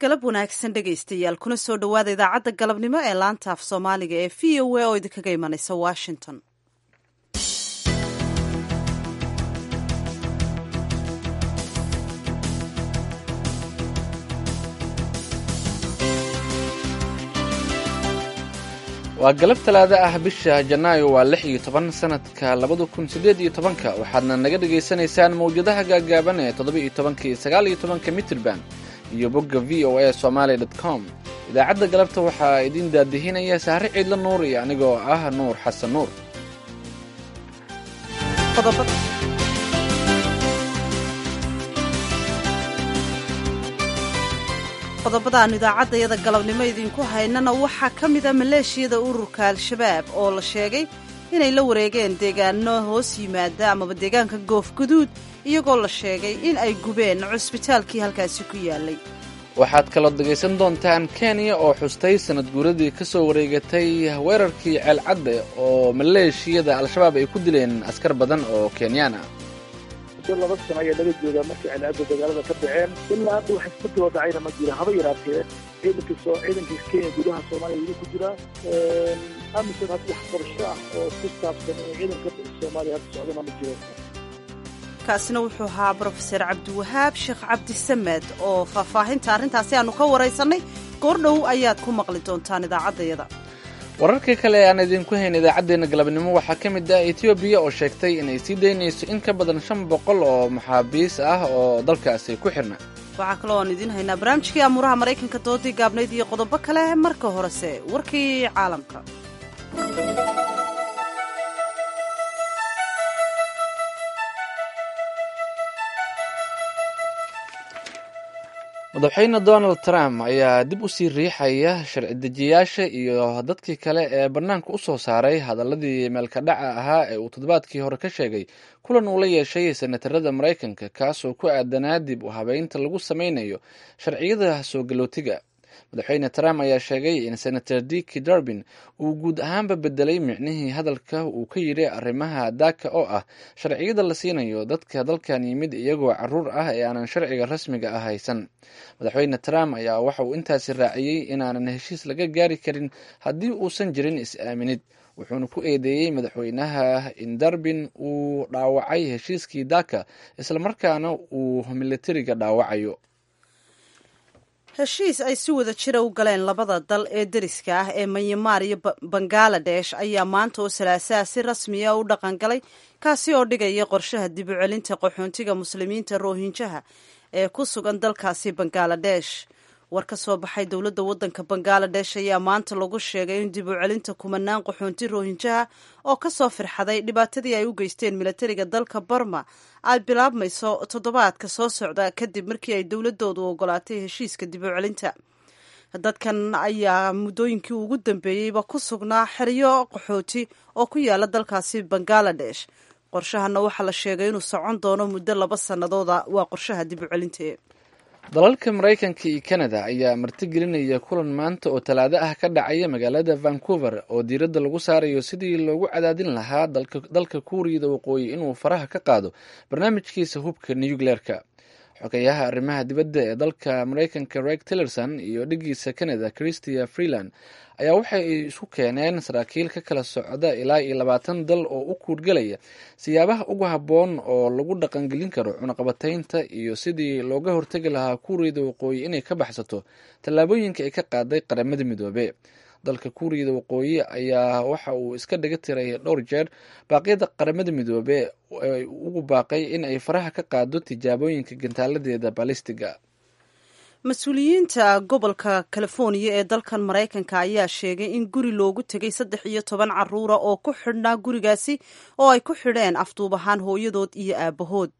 galab wanaagsan dhegaystayaal kuna soo dhowaada idaacadda galabnimo ee laanta af soomaaliga ee v o a oo idinkaga imanaysa washington waa galab talaado ah bisha janaayo waa lix iyo toban sanadka labada kun siddeed iyo tobanka waxaadna naga dhagaysanaysaan mawjadaha gaagaaban ee toddoba iyo tobanka iyo sagaal iyo tobanka mitrban iyo bogga v o a somaali dot com idaacadda galabta waxaa idiin daadihinaya sahre ciidla nuur iyo anigoo ah nuur xasan nuur qodobada aanu idaacaddayada galabnimo idinku haynana waxaa ka mida maleeshiyada ururka al-shabaab oo la sheegay inay la wareegeen deegaano hoos yimaada amaba deegaanka goofguduud iyagoo la sheegay in ay gubeen cusbitaalkii halkaasi ku yaalay waxaad kaloo dhegaysan doontaan kenya oo xustay sanad guuradii ka soo wareegatay weerarkii ceelcadde oo maleeshiyada al-shabaab ay ku dileen askar badan oo kenyaan ah laba sano ayaa laga joogaa markii celcadda dagaalada ka dhaceen ilaa hadda wax isbedelo dhacayna ma jira haba yaraatee ciidanka soo ciidankiis kenya gudaha soomaaliya weli ku jira amisan hadda wax qorsho ah oo ku saabsan in ciidanka soomaaliya hadda socdana ma jiro kaasina wuxuu ahaa brofeser cabdiwahaab sheekh cabdisamed oo faahfaahinta arrintaasi aanu ka waraysannay goordhow ayaad ku maqli doontaan idaacaddayada wararka kale ee aan idinku hayn idaacaddeenna galabnimo waxaa ka mid ah etoobiya oo sheegtay inay sii daynayso in ka badan shan boqol oo maxaabiis ah oo dalkaasi ku xirna waxaa kaloo aan idiin haynaa barnaamijkii amuuraha maraykanka doodii gaabnayd iyo qodobo kale marka horese warkii caalamka madaxweyne donald trump ayaa dib u sii riixaya sharci dejiyaasha iyo dadkii kale ee bannaanka u soo saaray hadaladii meelka dhaca ahaa ee uu toddobaadkii hore ka sheegay kulan uu la yeeshay senatarada maraykanka kaasoo ku aadanaa dib u habeynta lagu sameynayo sharciyada soo galootiga madaxweyne trump ayaa sheegay in senator diki durbin uu guud ahaanba bedelay micnihii hadalka uu ka yidhi arrimaha daaka oo ah sharciyada la siinayo dadka dalkan yimid iyagoo caruur ah ee aanan sharciga rasmiga ah haysan madaxweyne trump ayaa waxa uu intaasi raaciyey inaanan heshiis laga gaari karin haddii uusan jirin is-aaminid wuxuuna ku eedeeyey madaxweynaha in darbin uu dhaawacay heshiiskii daaka islamarkaana uu militariga dhaawacayo heshiis ay si wada jira u galeen labada dal ee deriska ah ee manyamaar iyo bangaladesh ayaa maanta oo salaasaha si rasmiya u dhaqangalay kaasi oo dhigaya qorshaha dib u celinta qaxoontiga muslimiinta rohinjaha ee ku sugan dalkaasi bangaladesh war ka soo baxay dowladda waddanka bangaladesh ayaa maanta lagu sheegay in dib u celinta kumanaan qaxoonti rohinjaha oo ka soo firxaday dhibaatadii ay u geysteen milatariga dalka barma ay bilaabmayso toddobaadka soo socda kadib markii ay dowladoodu ogolaatay heshiiska dib u celinta dadkan ayaa muddooyinkii ugu dambeeyeyba ku sugnaa xeryo qaxooti oo ku yaala dalkaasi bangaladesh qorshahana waxaa la sheegay inuu socon doono muddo laba sannadooda waa qorshaha dib u celinta dalalka maraykanka iyo canada ayaa martigelinaya kulan maanta oo talaado ah ka dhacaya magaalada vancouver oo diiradda lagu saarayo sidii loogu cadaadin lahaa dalka kuuriyada waqooyi inuu faraha ka qaado barnaamijkiisa hubka nucleerka xogeyaha arrimaha dibadda ee dalka maraykanka reg tillerson iyo dhigiisa canada christia freeland ayaa waxay isku keeneen saraakiil ka kala socda ilaa iyo labaatan dal oo u kuurgelaya siyaabaha ugu habboon oo lagu dhaqangelin karo cunaqabataynta iyo sidii looga hortegi lahaa kuuriyada waqooyi inay ka baxsato tallaabooyinka ay ka qaaday qaramada midoobe dalka kuuriyada waqooyi ayaa waxa uu iska dhaga tiray dhowr jeer baaqyada qaramada midoobe ay ugu baaqay in ay faraha ka qaado tijaabooyinka gantaaladeeda balistiga mas-uuliyiinta gobolka californiya ee dalkan maraykanka ayaa sheegay in guri loogu tegay saddex iyo toban caruura oo ku xidhnaa gurigaasi oo ay ku xidheen afduub ahaan hooyadood iyo aabahood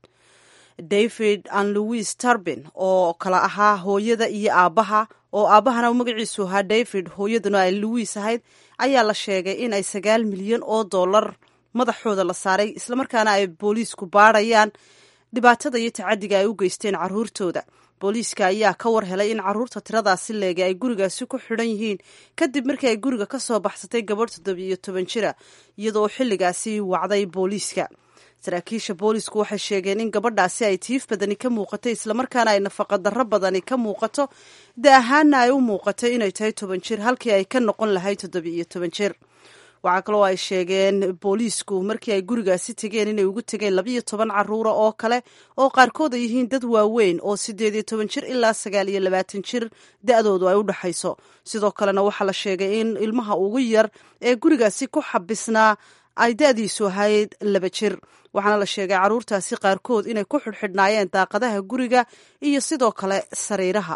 david an louis tarbin oo kala ahaa hooyada iyo aabbaha oo aabbahana magaciisu ahaa david hooyaduna ay louis ahayd ayaa la sheegay in ay sagaal milyan oo dollar madaxooda la saaray islamarkaana ay booliisku baadhayaan dhibaatada iyo tacadiga ay u geysteen caruurtooda booliiska ayaa ka war helay in caruurta tiradaasi leegay ay gurigaasi ku xidhan yihiin kadib markii ay guriga ka soo baxsatay gabadh toddobiyo toban jira iyadoo xilligaasi wacday booliiska saraakiisha boolisku waxay sheegeen in gabadhaasi ay tiif badani ka muuqatay islamarkaana ay nafaqa darro badani ka muuqato da ahaana ay u muuqatay inay tahay toban jir halkii ay ka noqon lahayd toddoba-iyo toban jir waxaa kaloo ay sheegeen booliisku markii ay gurigaasi tegeen inay ugu tegeen labayo toban caruura oo kale oo qaarkood ay yihiin dad waaweyn oo siddeed iyo toban jir ilaa sagaal iyo labaatan jir da-doodu ay u dhexayso sidoo kalena waxaa la sheegay in ilmaha ugu yar ee gurigaasi ku xabisnaa ay da-diisu ahayd laba jir waxaana la sheegay carruurtaasi qaarkood inay ku xidhxidhnaayeen daaqadaha guriga iyo sidoo kale sariiraha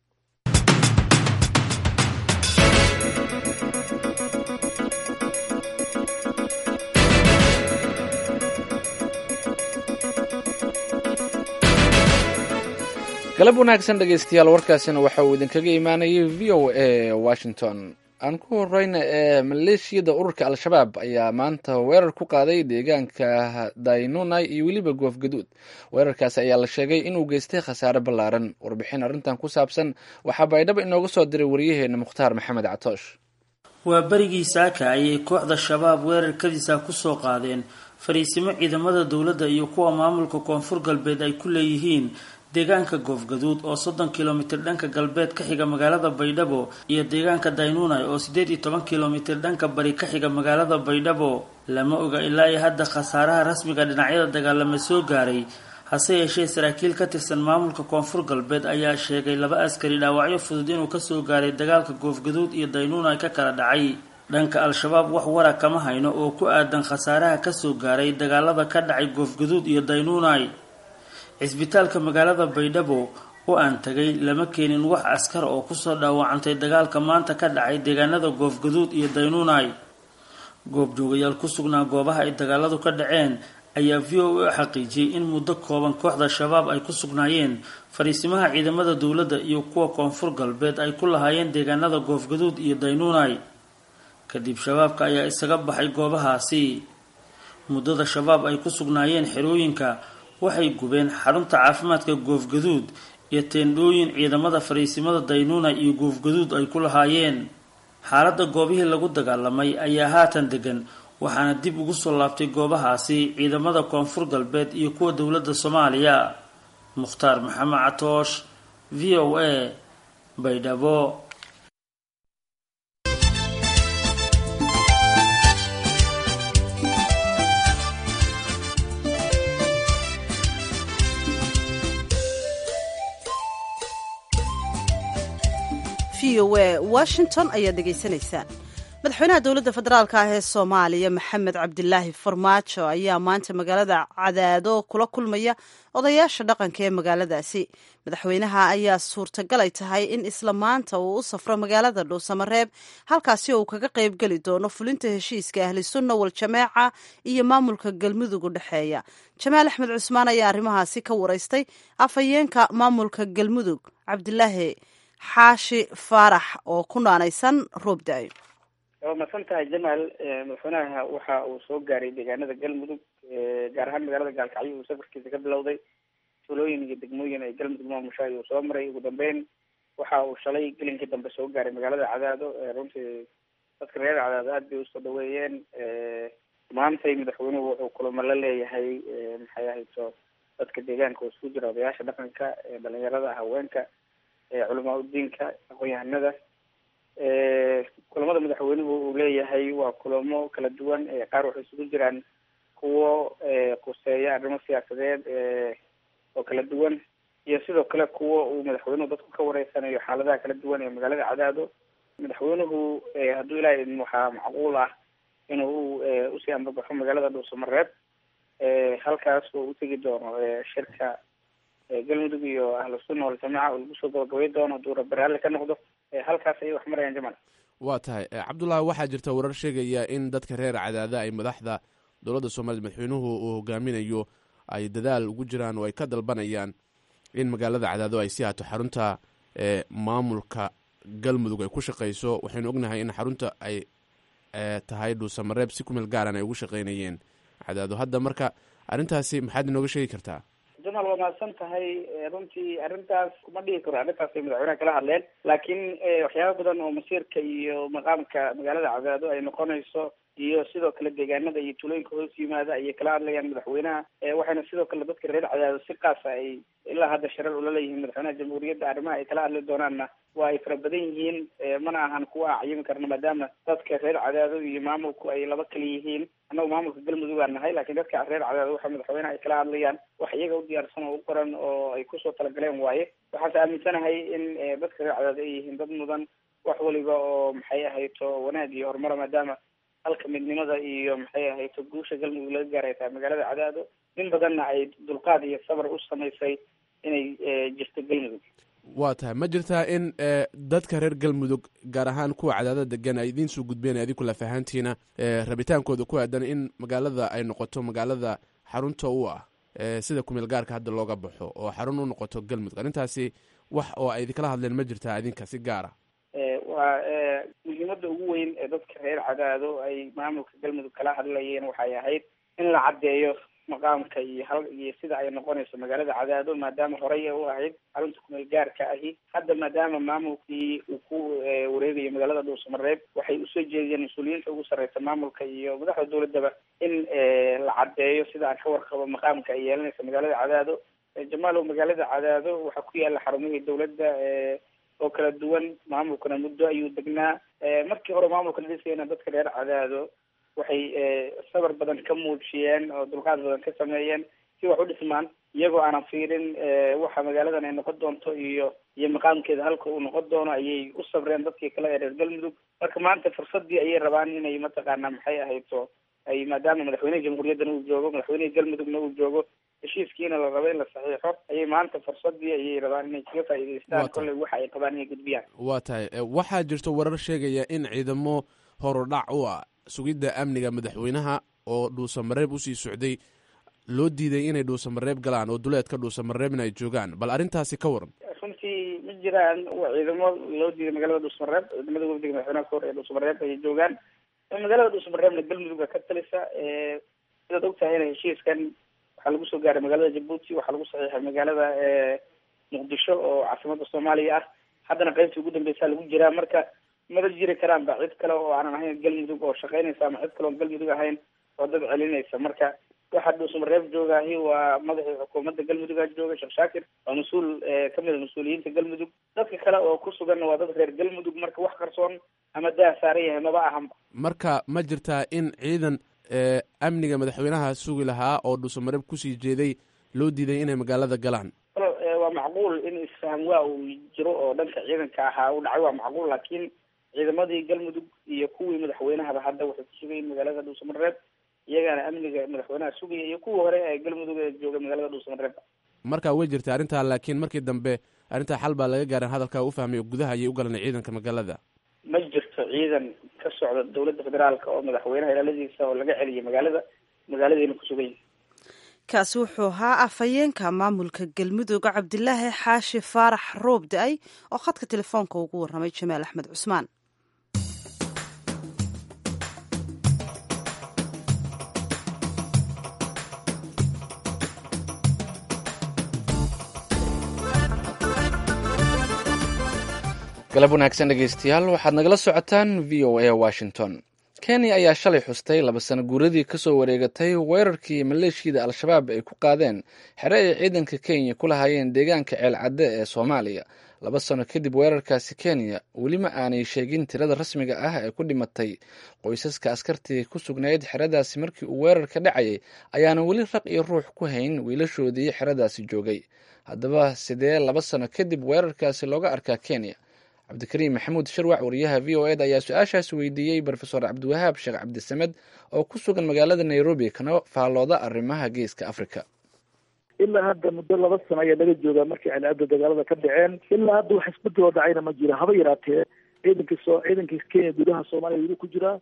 galab wanaagsan dhegaystayaal warkaasina waxa uu idinkaga imaanayay v o a washington aan ku horeyna ee maleeshiyada ururka al-shabaab ayaa maanta weerar ku qaaday deegaanka daynunai iyo weliba goofgaduud weerarkaasi ayaa la sheegay inuu geystay khasaare ballaaran warbixin arrintan ku saabsan waxaa baydhabo inooga soo diray wariyaheena mukhtaar maxamed catoosh waa berigii saaka ayay kooxda shabaab weerarkadiisa kusoo qaadeen fariisimo ciidamada dowladda iyo kuwa maamulka koonfur galbeed ay ku leeyihiin deegaanka goofgaduud oo soddon kilomitir dhanka galbeed ka xiga magaalada baydhabo iyo deegaanka daynunai oo siddeed iyo toban kilomitir dhanka bari ka xiga magaalada baydhabo lama oga ilaa iyo hadda khasaaraha rasmiga dhinacyada dagaalama soo gaaray hase yeeshee saraakiil ka tirsan maamulka koonfur galbeed ayaa sheegay laba askari dhaawacyo fudud inuu kasoo gaaray dagaalka goofgaduud iyo daynunai ka kala dhacay dhanka al-shabaab wax wara kama hayno oo ku aadan khasaaraha kasoo gaaray dagaalada ka dhacay goofgaduud iyo daynunai cisbitaalka magaalada baydhabo oo aan tagay lama keenin wax askar oo kusoo dhaawacantay dagaalka maanta ka dhacay deegaanada goofgaduud iyo daynunai goobjoogayaal ku sugnaa goobaha ay dagaaladu ka dhaceen ayaa v o a xaqiijiyey in muddo kooban kooxda shabaab ay ku sugnaayeen fariisimaha ciidamada dowladda iyo kuwa koonfur galbeed ay ku lahaayeen deegaanada goofgaduud iyo daynunai kadib shabaabka ayaa isaga baxay goobahaasi muddada shabaab ay ku sugnaayeen xerooyinka waxay gubeen xarunta caafimaadka goofgaduud iyo teendhooyin ciidamada fariisimada daynuna iyo goofgaduud ay ku lahaayeen xaaladda goobihii lagu dagaalamay ayaa haatan degan waxaana dib ugu soo laabtay goobahaasi ciidamada koonfur galbeed iyo kuwa dowladda soomaaliya mukhtaar maxamed catoosh v o a baydhabo v o a washington ayaad dhegaysanaysaan madaxweynaha dowladda federaalk ah ee soomaaliya maxamed cabdilaahi farmaajo ayaa maanta magaalada cadaado kula kulmaya odayaasha dhaqanka ee magaaladaasi madaxweynaha ayaa suurtagalay tahay in isla maanta uu u safro magaalada dhuusamareeb halkaasi oo uu kaga qayb geli doono fulinta heshiiska ahli sunna wal jameeca iyo maamulka galmudug u dhexeeya jamaal axmed cusmaan ayaa arrimahaasi ka waraystay afhayeenka maamulka galmudug cabdilaahi xaashi faarax oo ku naanaysan roob da-yo waa masan tahay jamaal madaxweynaha waxa uu soo gaaray deegaanada galmudug gaar ahaan magaalada gaalkacyo uu safarkiisa ka bilowday tuulooyin iyo degmooyin ay galmudug maamusha ayuu soo maray ugu dambeyn waxa uu shalay gelinkii dambe soo gaaray magaalada cadaado runtii dadka reer cadaado aad bay usoo dhaweeyeen maantay madaxweynuhu wuxuu kulamo la leeyahay maxay ahayto dadka deegaanka oo isku jira odayaasha dhaqanka dhalinyarada haweenka culamaa udiinka aqoon-yahanada kulamada madaxweynuhu uu leeyahay waa kulamo kala duwan qaar waxay isugu jiraan kuwo quseeya arrimo siyaasadeed oo kala duwan iyo sidoo kale kuwo uu madaxweynuhu dadku ka wareysanayo xaaladaha kala duwan ee magaalada cadaado madaxweynuhu hadduu ilaahay idin waxaa macquul ah inuu usii ambabaxo magaalada dhuusamareeb halkaas oo utegi doono shirka galmudug iyo ahlu sunna waljamaaca oo lagu soo gabagabay doono hadduu rabaraale ka noqdo halkaas ayay wax marayaan jamal waa tahay cabdullahi waxaa jirta warar sheegaya in dadka reer cadaada ay madaxda dowladda soomaliya madaxweynuhu uu hogaaminayo ay dadaal ugu jiraan oo ay ka dalbanayaan in magaalada cadaado ay sii haato xarunta maamulka galmudug ay ku shaqeyso waxaynu ognahay in xarunta ay tahay dhuusamareeb si kumeel gaaran ay ugu shaqeynayeen cadaado hadda marka arrintaasi maxaad inooga sheegi kartaa jamaal waa mahadsan tahay runtii arrintaas kuma dhihi karo arrintaas ay madaxweynaha kala hadleen laakiin waxyaaba badan oo masiirka iyo maqaamka magaalada cadaado ay noqonayso iyo sidoo kale deegaanada iyo tulooyinka hoos yimaada ayay kala hadlayaan madaxweynaha waxayna sidoo kale dadka reer cadaado si qaasa ay ilaa hadda sharar ula leeyihiin madaxweynaha jamhuuriyadda arrimaha ay kala hadli doonaanna waa ay fara badan yihiin mana ahan kuwa acyimi karna maadaama dadka reer cadaado iyo maamulku ay laba kala yihiin annagu maamulka galmudug aan nahay laakiin dadka reer cadaado waxa madaxweynaha ay kala hadlayaan wax iyaga u diyaarsan oo u qoran oo ay kusoo talagaleen waaye waxaase aaminsanahay in dadka reer cadaado ay yihiin dad mudan wax waliba oo maxay ahayto wanaag iyo horumara maadaama halka midnimada iyo maxay ahayto guusha galmudug laga gaaray tahay magaalada cadaado nin badanna ay dulqaad iyo sabar u samaysay inay jirto galmudug waa tahay ma jirtaa in dadka reer galmudug gaar ahaan kuwa cadaadada degan ay idiin soo gudbeen adinku lafahaantiina rabitaankooda ku aadan in magaalada ay noqoto magaalada xarunta u ah sida kumeel gaarka hadda looga baxo oo xarun u noqoto galmudug arrintaasi wax oo ay idinkala hadleen ma jirtaa idinka si gaara waa muhiimada ugu weyn ee dadka reer cadaado ay maamulka galmudug kala hadlayeen waxay ahayd in la caddeeyo maqaamka iyo hal iyo sida ay noqonayso magaalada cadaado maadaama horey u ahayd xarunta kumeel gaarka ahi hadda maadaama maamulkii uu ku wareegayo magaalada dhuusamareeb waxay usoo jeediyeen mas-uuliyiinta ugu sarreysa maamulka iyo madaxda dowladaba in la caddeeyo sida aan ka warqabo maqaamka ay yeelanaysa magaalada cadaado jamaalow magaalada cadaado waxaa ku yaala xarumihii dowladda oo kala duwan maamulkuna muddo ayuu degnaa markii hore maamulka la dhisayna dadka reer cadaado waxay sabar badan ka muujiyeen oo dulqaad badan ka sameeyeen si wax u dhismaan iyagoo aanan fiirin waxa magaaladan ay noqon doonto iyo iyo maqaamkeeda halka uu noqon doono ayay u sabreen dadkii kale ee reer galmudug marka maanta fursadii ayay rabaan inay mataqaana maxay ahayto ay maadaama madaxweyneha jamhuuriyaddana uu joogo madaxweyneha galmudugna uu joogo heshiiskiina la rabo in la saxiixo ayay maanta fursadii ayay rabaan inay kaga faa'iidaystaan kolley waxa ay qabaan inay gudbiyaan waa tahay waxaa jirto warar sheegaya in ciidamo horudhac u ah sugidda amniga madaxweynaha oo dhuusamareeb usii socday loo diiday inay dhuusamareeb galaan oo duleedka dhuusamareebna ay joogaan bal arrintaasi ka waran runtii ma jiraan ciidamo loo diiday magaalada dhuusamareeb ciidamada wafdiga madaxweynaha kahor ee dhuusamareeb ayay joogaan magaalada dhuusamareebna galmudugga ka talisa sidaad og tahayna heshiiskan waxaa lagu soo gaaray magaalada jabuuti waxaa lagu saxiixay magaalada muqdisho oo caasimada soomaaliya ah haddana qaybtii ugu dambeysaa lagu jiraa marka mada jiri karaan ba cid kale oo aanan ahayn galmudug oo shaqeynaysa ama cid kale oon galmudug ahayn oo dad celinaysa marka waxaa dhuusamareeb joogaahi waa madaxii xukuumadda galmuduga jooga sheekh shaakir waa mas-uul kamid a mas-uuliyiinta galmudug dadka kale oo ku suganna waa dad reer galmudug marka wax qarsoon ama daa saaran yahay maba ahanba marka ma jirtaa in ciidan amniga madaxweynaha sugi lahaa oo dhuusamareeb kusii jeeday loo diiday inay magaalada galaan waa macquul in isfaham waa uu jiro oo dhanka ciidanka ahaa u dhacay waa macquul laakiin ciidamadii galmudug iyo kuwii madaxweynahaba hadda waxay ku sugayiin magaalada dhuusamareeb iyagaana amniga madaxweynaha sugaya iyo kuwii hore ee galmudug ee jooga magaalada dhuusamareeb marka way jirta arrintaa laakiin markii dambe arrintaa xal baa laga gaaran hadalkaa u fahmay oo gudaha ayay u galanay ciidanka magaalada ma jirto ciidan ka socda dowladda federaalka oo madaxweynaha ilaaladiisa oo laga celiyay magaalada magaaladiina ku sugan yihin kaasi wuxuu ahaa afhayeenka maamulka galmudug cabdilaahi xaashi faarax roob da-ay oo khadka telefoonka ugu warramay jamaal axmed cusmaan galab wanaagsan dhegeystayaal waxaad nagala socotaan v o a washington kenya ayaa shalay xustay laba sano guuradii kasoo wareegatay weerarkii maleeshiyada al-shabaab ay ku qaadeen xere ay ciidanka kenya ku lahaayeen deegaanka ceelcadde ee soomaaliya laba sano kadib weerarkaasi kenya weli ma aanay sheegin tirada rasmiga ah ee ku dhimatay qoysaska askartii ku sugnayd xeradaasi markii uu weerarka dhacayay ayaana weli raq iyo ruux ku hayn wiilashoodii xeradaasi joogay haddaba sidee laba sano kadib weerarkaasi looga arkaa kenya cabdikariim maxamuud sharwac wariyaha v o eda ayaa su-aashaas weydiiyey rofesor cabdiwahaab sheekh cabdisamed oo ku sugan magaalada nairobi kana faallooda arrimaha geeska africa ilaa hadda muddo laba sano ayaa laga joogaa markay calaada dagaalada ka dhaceen ilaa hadda wax isbeddeloo dhacayna ma jiro haba yaraatee ciidankii soo ciidankii kenya gudaha soomaaliya weli ku jiraa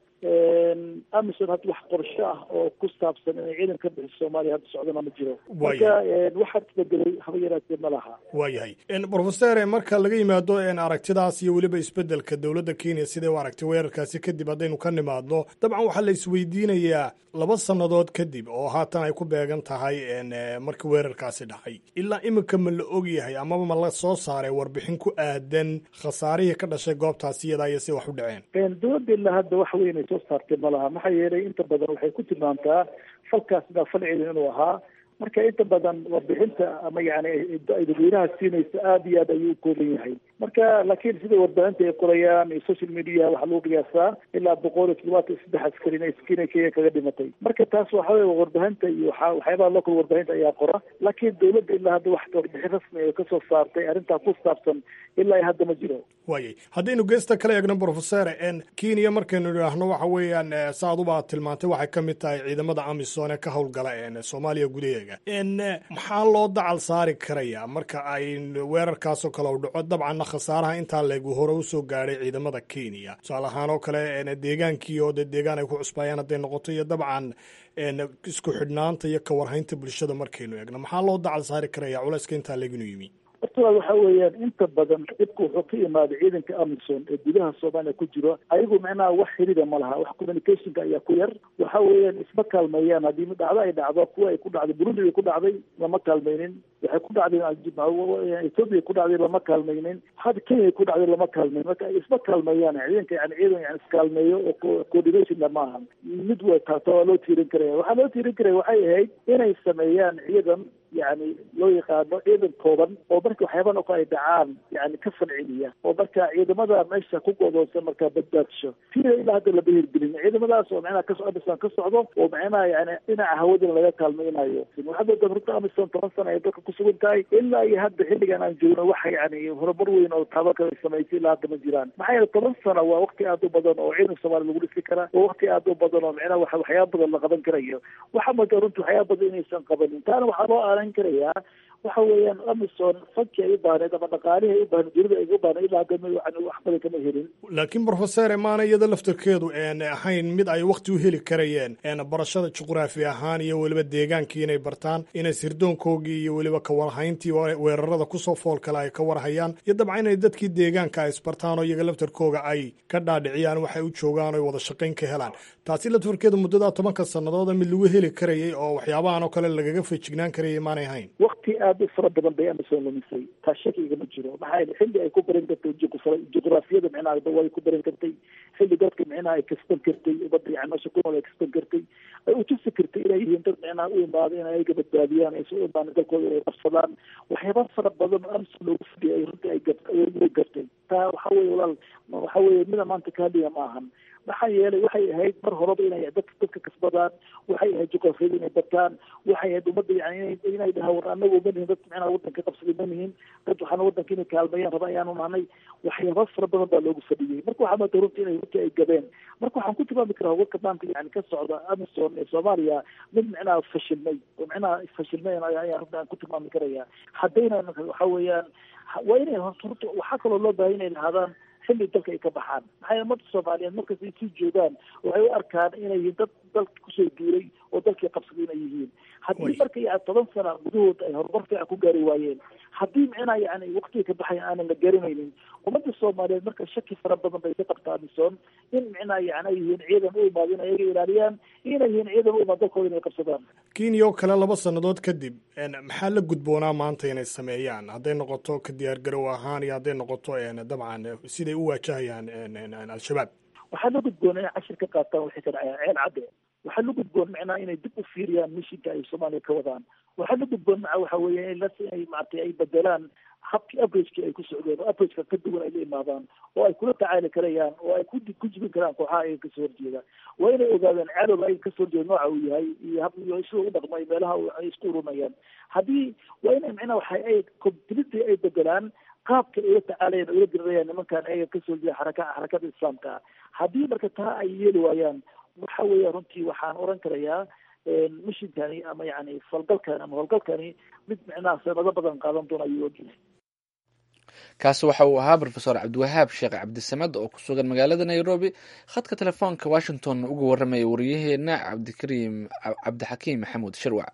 amison hadda wax qorsho ah oo ku saabsan inay ciidan ka bixiso soomaaliya hadda socdana ma jiro marka waxaad isbedelay haba yaraatee ma laha waayahay profesor marka laga yimaado aragtidaas iyo weliba isbedelka dowladda kenya siday u aragtay weerarkaasi kadib haddaynu ka nimaadno dabcan waxaa la isweydiinayaa laba sannadood kadib oo haatan ay ku beegan tahay markii weerarkaasi dhacay ilaa iminka ma la og yahay amaba ma la soo saaray warbixin ku aadan khasaarihii ka dhashay goobtaasi iyadaa iyo si wax u dhaceen dowladda ilaa hadda wax weyn ay soo saartay ma laha maxaa yeelay inta badan waxay ku tilmaamtaa falkaas baa fal celin inuu ahaa marka inta badan warbixinta ama yani ay dadweynaha siinaysa aada iyo aad ayuu u kooban yahay marka laakiin sida warbaahinta ay qorayaan iyo social media waxaa lagu qiyaasaa ilaa boqol iyo toddobaatan iyo saddex askari inay inay kenya kaga dhimatay marka taas waxa weye warbaahinta iyo waxa waxyaabaha local warbaahinta ayaa qora laakiin dowladda ilaa hadda wax warbixin rasmi ay kasoo saartay arrintaa ku saabsan ilaa iyo hadda ma jiro waayay haddaynu geesta kala eegno profesor kenya markaynu idhaahno waxa weeyaan saaduba aad tilmaantay waxay ka mid tahay ciidamada amisom ee ka howlgala soomaaliya gudaheega maxaa loo dacal saari karaya marka ay weerarkaasoo kale u dhaco dabcanna khasaaraha intaa leegu hore usoo gaadhay ciidamada kenya tusaale ahaan oo kale deegaankii oo dee deegaan ay ku cusbaayaan hadday noqoto iyo dabcan isku xidhnaanta iyo kawarhaynta bulshada markaynu eegno maxaa loo dacal saari karaya culayska intaa leeginu yimi horta waxa weeyaan inta badan dhibka wuxuu ka imaaday ciidanka amison ee gudaha soomaaliya ku jiro ayagu macnaha wax xirida ma laha wax communicationka ayaa ku yar waxa weeyaan isma kaalmeeyaan haddii dhacdo ay dhacdo kuwa ay ku dhacday burundi ay ku dhacday lama kaalmaynin waxay ku dhacday ethoopia ku dhacday lama kaalmaynin hadda kenya ku dhacday lama kaalmayn marka isma kaalmeeyaan ciidanka yani ciidan yani iskaalmeeyo oo coordinationna ma aha mid wa taata waa loo tiirin karaya waxaa loo tiirin karaya waxay ahayd inay sameeyaan ciidan yani loo yaqaano ciidan kooban oo marka waxyaaban oo kale ay dhacaan yani ka falceliya oo marka ciidamada meesha ku godoonsan markaa badbaadsho sida ilaa hadda lama hirgelin ciidamadaas oo macnaha kaso amisom ka socdo oo macnaha yani dhinaca hawadana laga kaalmaynayo waxaad moodaa runta amisom toban sana ay dalka kusugan tahay ilaa iyo hadda xilligan aan joogno waxa yani horumar weyn oo taaba kale samaysay ilaa hadda ma jiraan maxaa yeele toban sana waa wakti aad u badan oo ciidan soomaaliya lagu dhisi karaa waa wakti aad u badan oo macnaha waxa waxyaaba badan la qaban karayo waxaa moodaa runta waxyaaba badan inaysan qabanin taana waxaa loo aalan karayaa waxa weeyaan amison fanki ay u baahneed ama dhaqaalihii ay u baahneed dunida ay u baahneed ilaa hadda yani wax badan kama helin laakiin profesor maana iyada laftarkeedu ahayn mid ay wakti u heli karayeen barashada juqraafi ahaan iyo weliba deegaankii inay bartaan inay sirdoonkoogii iyo weliba kawarhayntii weerarada kusoo fool kale ay ka warhayaan iyo dabcan inay dadkii deegaanka ay isbartaan oo iyaga laftarkooga ay ka dhaadhiciyaan waxay u joogaan o wada shaqayn ka helaan taasi laftarkeedu muddadaa tobanka sanadooda mid lagu heli karayay oo waxyaabahan oo kale lagaga fejignaan karayay maanay hayn wakti aada u fara badan bay amison lumisay taa shakiga ma jiro maxaa yeele xilli ay ku baran kartay juqraafiyada micnaha way ku baran kartay xilli dadka micnaha ay kasban kartay umada yani meesha ku nool ay kasban kartay ay utusi kartay inay yihiin dad micnaha u imaada in ayaga badbaadiyaan ay soo imaan dalkooda inay qabsadaan waxyaaba fara badan oo amison loogu fadhiyay ay runtii ay way gartay taa waxa weye walaal waxa weye mida maanta kaaliya ma ahan maxaa yeelay waxay ahayd mar horeba inay dadka dadka kasbadaan waxay ahayd juqrafiyada inay bataan waxay ahayd ummadda yani inay dhahaan war anagu ma nihin dad micnaha wadanka qabsaday ma nihin dad waxaana wadanka inay kaalmeeyaan raba ayaanu nahnay waxyaaba fara badan baa loogu fadhiyey marka waxaa maanta runtii inay runtii ay gabeen marka waxaan ku tilmaami karaa warka maanta yani ka socda amison ee soomaaliya mid micnaha fashilmay oo micnaha fashilmay ayaa runta aan ku tilmaami karaya haddayna waxa weeyaan waa inay horta waxaa kaloo loo baahay inay lahaadaan xilli dalka ay ka baxaan maxaa yeele ummadda soomaaliyeed markas ay sii joogaan waxay u arkaan inay yihiin dad dalka kusoo duulay oo dalkii qabsaday inay yihiin haddii marka yani toban sana gudahood ay horumar fiican ku gaari waayeen haddii micnaha yani waktiga ka baxaya aanan la garanaynin ummadda soomaaliyeed marka shaki fara badan bay ka qabtaa amison in micnaha yani ay yihiin ciidan u imaado in ayaga ilaaliyaan inay yihiin ciidan u imaado dalkooda inay qabsadaan kenya oo kale laba sannadood kadib maxaa la gudboonaa maanta inay sameeyaan hadday noqoto ka diyaargarow ahaan iyo hadday noqoto dabcan siday u waajahayaan al-shabaab waxaa la gudboona inay cashir ka qaataan waxay ka dhacayaan ceel cadde waxaa la gudboon macnaha inay dib u fiiriyaan mishinka ay soomaaliya ka wadaan waxaa la gudboon maca waxa weeye inay maaragtay ay bedelaan habkii averagekii ay ku socdeen oo averageka ka duwan ay la imaadaan oo ay kula tacaali karayaan oo ay ku ku jibin karaan kooxaha ayaga kasoo horjeeda waa inay ogaadaan cadowga ayaga kasoo horjeeda nooca uu yahay iyo hab iyo sida u dhaqmay meelaha ay isku urumayaan haddii waa inay macnaha waxa ay completely ay bedelaan qaabka ay ula tacaalayaan oo ula dirirayaan nimankan ayaga kasoo horjeeda xaraka xarakada islaamka haddii marka taa ay yeeli waayaan waxa weeya runtii waxaan oran karayaa mishinkani ama yani falgalkani ama howlgalkani mid micnaha sanado badan qaadan doona ayuu ogyahay kaasi waxa uu ahaa rofeor cabdiwahaab sheekh cabdisamad oo ku sugan magaalada nairobi khadka telefoonka washington uga waramaya wariyaheena cabdikariim cabdixakiim maxamuud shirwac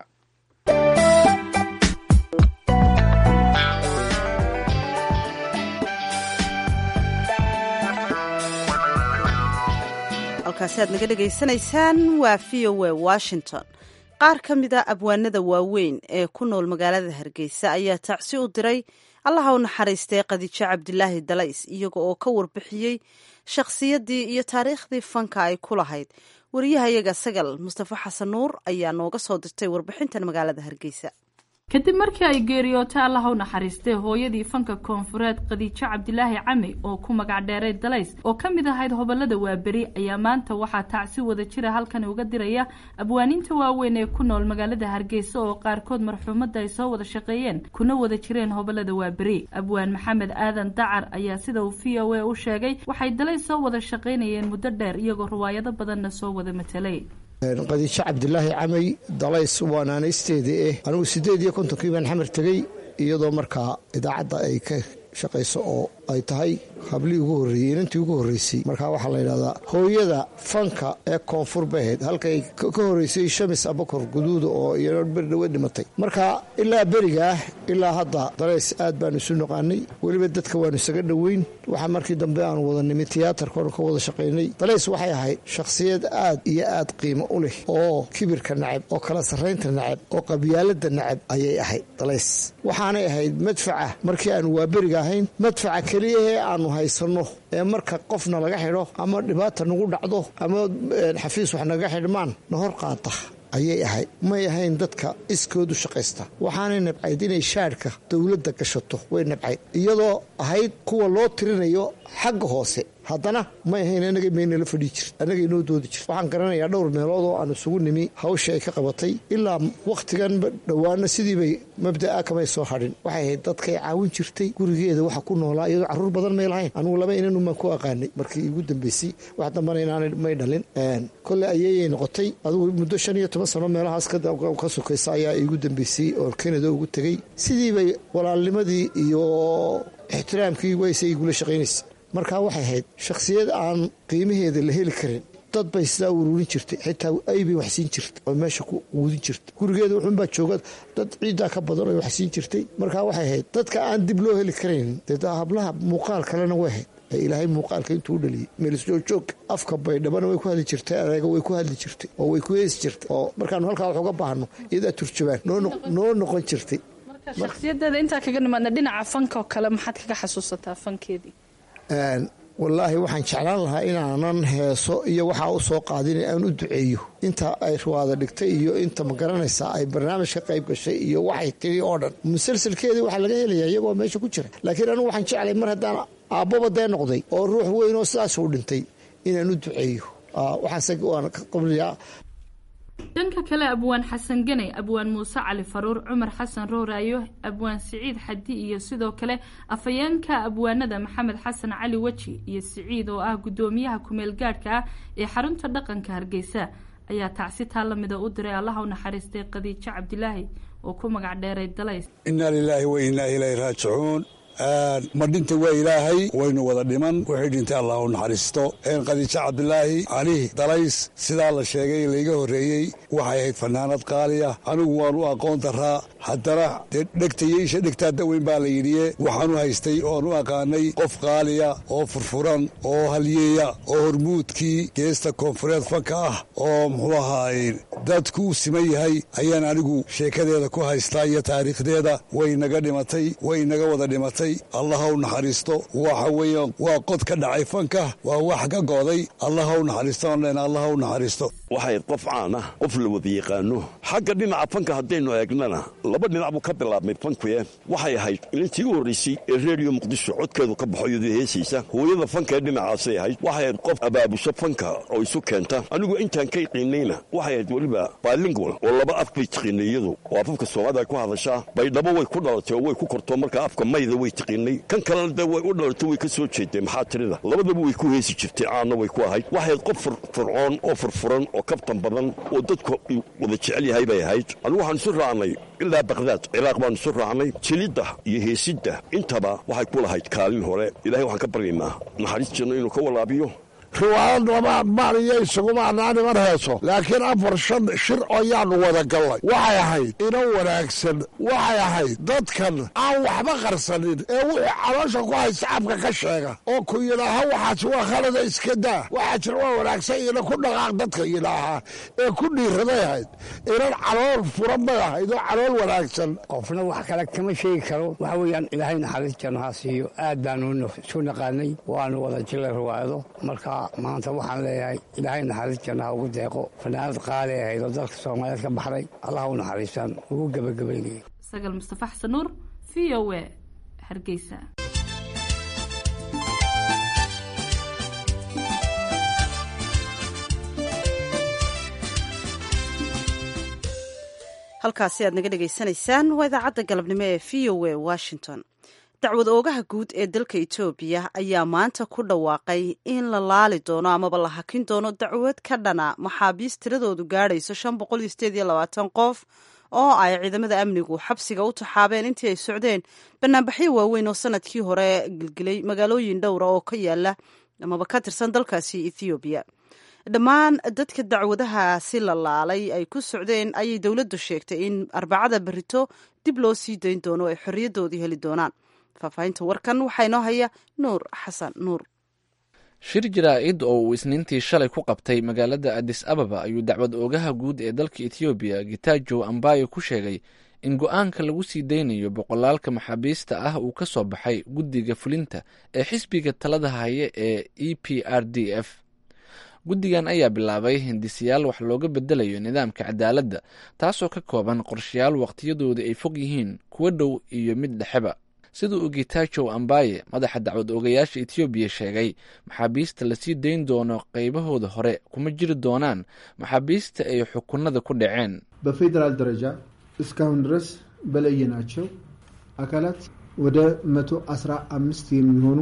halkaasi aad naga dhegaysanaysaan waa v o a washington qaar ka mida abwaanada waaweyn ee ku nool magaalada hargeysa ayaa tacsi u diray allaha u naxariistay khadiijo cabdilaahi dalays iyaga oo ka warbixiyey shakhsiyaddii iyo taariikhdii fanka ay ku lahayd wariyahayaga sagal mustafa xasan nuur ayaa nooga soo dirtay warbixintan magaalada hargeysa kadib markii ay geeriyootay allaha u naxariistay hooyadii fanka koonfureed khadiijo cabdilaahi cami oo ku magac dheeray dalays oo ka mid ahayd hobolada waaberi ayaa maanta waxaa tacsi wada jira halkani uga diraya abwaaniinta waaweyn ee ku nool magaalada hargeysa oo qaarkood marxuumadda ay soo wada shaqeeyeen kuna wada jireen hobolada waaberi abwaan maxamed aadan dacar ayaa sida uu v o a u sheegay waxay dalays soo wada shaqaynayeen muddo dheer iyagoo riwaayado badanna soo wada matelay qadiijo cabdilaahi camay dalays waa naanaysteedii eh anigu siddeed iyo kontonkii baan xamar tegey iyadoo markaa idaacadda ay ka shaqayso oo ay tahay hablii ugu horreeyey inantii ugu horreysay markaa waxaa la yidhahdaa hooyada fanka ee koonfur baheed halkay ka horreysay shamis abakor guduuda oo iyano berdhawe dhimatay marka ilaa berigaah ilaa hadda dalays aad baanu isu noqaanay weliba dadka waanu isaga dhoweyn waxaa markii dambe aanu wada nimi tiyaatarkoonu ka wada shaqaynay dalays waxay ahayd shakhsiyad aad iyo aad qiimo u leh oo kibirka nacab oo kala sarraynta nacab oo qabyaalada nacab ayay ahayd dalays waxaanay ahayd madfaca markii aanu waa beriga ahayn madfaca keliyahee aanu haysanno ee marka qofna laga xidho ama dhibaata nagu dhacdo ama xafiis wax naga xidhmaan na hor qaata ayay ahayd may ahayn dadka iskoodu shaqaysta waxaanay nabcayd inay shaadhka dowladda gashato way nabcayd iyadoo ahayd kuwa loo tirinayo xagga hoose haddana may ahayn anaga maynala fadhii jirt annaga inoo doodi jirt waxaan garanayaa dhowr meelood oo aan isugu nimi hawsha ay ka qabatay ilaa wakhtigan dhowaana sidiibay mabda'a kamay soo hadhin waxay ahayd dadkay caawin jirtay gurigeeda waxa ku noolaa iyadoo carruur badan may lahayn anugu laba inanumaan ku aqaanay markii igu dambeysay wax dambana inaanay may dhalin kolley ayeeyay noqotay adugu muddo shan iyo toban sano meelahaas ka sokaysa ayaa iigu dambeysay oo kanada ugu tegey sidiibay walaalnimadii iyo ixtiraamkii wayse igula shaqaynaysa markaa waxay ahayd shakhsiyad aan qiimaheeda la heli karin dad bay sidaa uruurin jirtay xitaa aybay waxsiin jirtay oo meesha ku quudin jirtay gurigeeda wuxuunbaa jooga dad ciiddaa ka badan oo waxsiin jirtay markaa waxay ahayd dadka aan dib loo heli karayn dee hablaha muuqaal kalena way ahayd ilaahay muuqaalka intuu u dhaliyey meelisjoogjoog afka baydhabana way ku hadli jirtay adeega way ku hadli jirtay oo way ku heesi jirtay oo markaanu halkaa wax uga baahno iyadaa turjabaan noo noqon jirtay shakhsiyadeeda intaa kaga nimaadna dhinaca fanka oo kale maxaad kaga xasuusataa fankeedii wallaahi waxaan jeclaan lahaa inaanan heeso iyo waxaa u soo qaadin aan u duceeyo inta ay ruwaada dhigtay iyo inta ma garanaysaa ay barnaamij ka qayb gashay iyo waxay tiri oo dhan musalsalkeedii waxaa laga helayaa iyagoo meesha ku jira laakiin anugu waxaan jeclay mar haddaan aabbaba dee noqday oo ruux weyn oo sidaasuu dhintay inaan u duceeyo waxaan qabliyaa dhanka kale abwaan xasan ganay abwaan muuse cali faruur cumar xasan rooraayo abwaan siciid xadi iyo sidoo kale afhayeenka abwaanada maxamed xasan cali weji iyo siciid oo ah guddoomiyaha kumeel gaadhka ah ee xarunta dhaqanka hargeysa ayaa tacsi taa lamida u diray allaha u naxariistay khadiijo cabdilaahi oo ku magac dheeray dalays innaa lilaahi wa innaa ilayhi raajicuun ma dhinta waa ilaahay waynu wada dhiman wixii dhintay allah u naxariisto khadiijo cabdilaahi cali dalays sidaa la sheegay layga horreeyey waxay ahayd fanaanad qaaliya anigu waan u aqoon daraa haddana dee dhegtayeysha dhegtaa daweyn baa la yidhiye waxaan u haystay oan u aqaanay qof qaaliya oo furfuran oo halyeeya oo hormuudkii geesta koonfureed fanka ah oo muxuu ahaay dadku u siman yahay ayaan anigu sheekadeeda ku haystaa iyo taariikhdeeda way naga dhimatay way naga wada dhimatay allaha u naxariisto waxa weeye waa qod ka dhacay fanka waa wax ka go'day allaha u naxariisto onlen allaha u naxariisto waxay qof caan ah qof la wada yaqaano xagga dhinaca fanka haddaynu eegnana laba dhinac buu ka bilaabmay fankuye waxay ahayd ilintii u horraysay ee reediyo muqdisho codkeedu ka baxo iyadoo heesaysa hooyada fanka ee dhinacaasay ahayd waxay ahayd qof abaabusho fanka oo isu keenta anigu intaan ka qiinayna waxay ahayd weliba bilingual oo laba af bay tiqiinay iyadu oo afafka soomaalida ay ku hadashaa baydhabo way ku dhalatay oo way ku korto marka afka mayda way way tiqiinay kan kalena dee way u dhalatay way ka soo jeedeen maxaa tirida labadaba way ku heesi jirtay caanna way ku ahayd waxay qof fircoon oo furfuran oo kabtan badan oo dadku wada jecel yahay bay ahayd anigu waxaan isu raacnay ilaa bakdaad ciraaq baan isu raacnay jilidda iyo heesidda intaba waxay ku lahayd kaalin hore ilahay waxaan ka baryaynaa naxariis janno inuu ka walaabiyo riwaayad laba maaliyo isuguma anaaniman heeso laakiin afar shan shir ayaannu wada gallay waxay ahayd ina wanaagsan waxay ahayd dadkan aan waxba qarsanin ee wuxuu caloosha ku hay sacabka ka sheega oo ku yidhaaha waxaas waa khalada iska daa waxaa jir waa wanaagsan ina ku dhaqaaq dadka yidhaahaa ee ku dhiiraday ahayd inan calool furan bay ahayd oo calool wanaagsan qofna wax kale kama sheegi karo waxa weeyaan ilaahay naxariis janno ha siiyo aad baanu isu naqaanay waanu wada jilay riwaayado marka maanta waxaan leeyahay ilaahay naxariis jannaha ugu deeqo fanaanad qaali ahayd oo dalka soomaaliyeed ka baxday allah u naxariistaan ugu gebagabaynaya sagal mustafa xasan nuur v o a hargeysa halkaasi aad naga dhegaysanaysaan waa idaacadda galabnimo ee v o a washington dacwad oogaha guud ee dalka etoobiya ayaa maanta ku dhawaaqay in la laali doono amaba la hakin doono dacwad ka dhana maxaabiis tiradoodu gaadhayso shan boqol iyo sideed iyo labaatan qof oo ay ciidamada amnigu xabsiga u taxaabeen intii ay socdeen banaanbaxyo waaweyn oo sanadkii hore gelgelay magaalooyin dhowra oo ka yaala amaba ka tirsan dalkaasi ethoobiya dhammaan dadka dacwadahaasi la laalay ay ku socdeen ayay dowladdu sheegtay in arbacada berito dib loo sii dayn doono ay xorriyadoodii heli doonaan faahfaahinta warkan waxaa inoo haya nuur xasan nuur shir jaraa-id oo uu isniintii shalay ku qabtay magaalada adis ababa ayuu dacwad oogaha guud ee dalka ethoobiya gitajo ambayo ku sheegay in go-aanka lagu sii daynayo boqolaalka maxaabiista ah uu ka soo baxay guddiga fulinta ee xisbiga talada haya ee e p r d f guddigan ayaa bilaabay hindisayaal wax looga bedelayo nidaamka cadaaladda taasoo ka kooban qorshayaal waqtiyadooda ay fog yihiin kuwa dhow iyo mid dhexeba sida uu gitajow ambaye madaxa dacwad oogayaasha etoobiya sheegay maxaabiista lasii dayn doono qaybahooda hore kuma jiri doonaan maxaabiista ay xukunada ku dhaceen በፌዴራል ደረጃ እስካሁን ድረስ በለየናቸው አካላት ወደ መቶ አስራ አምስት የሚሆኑ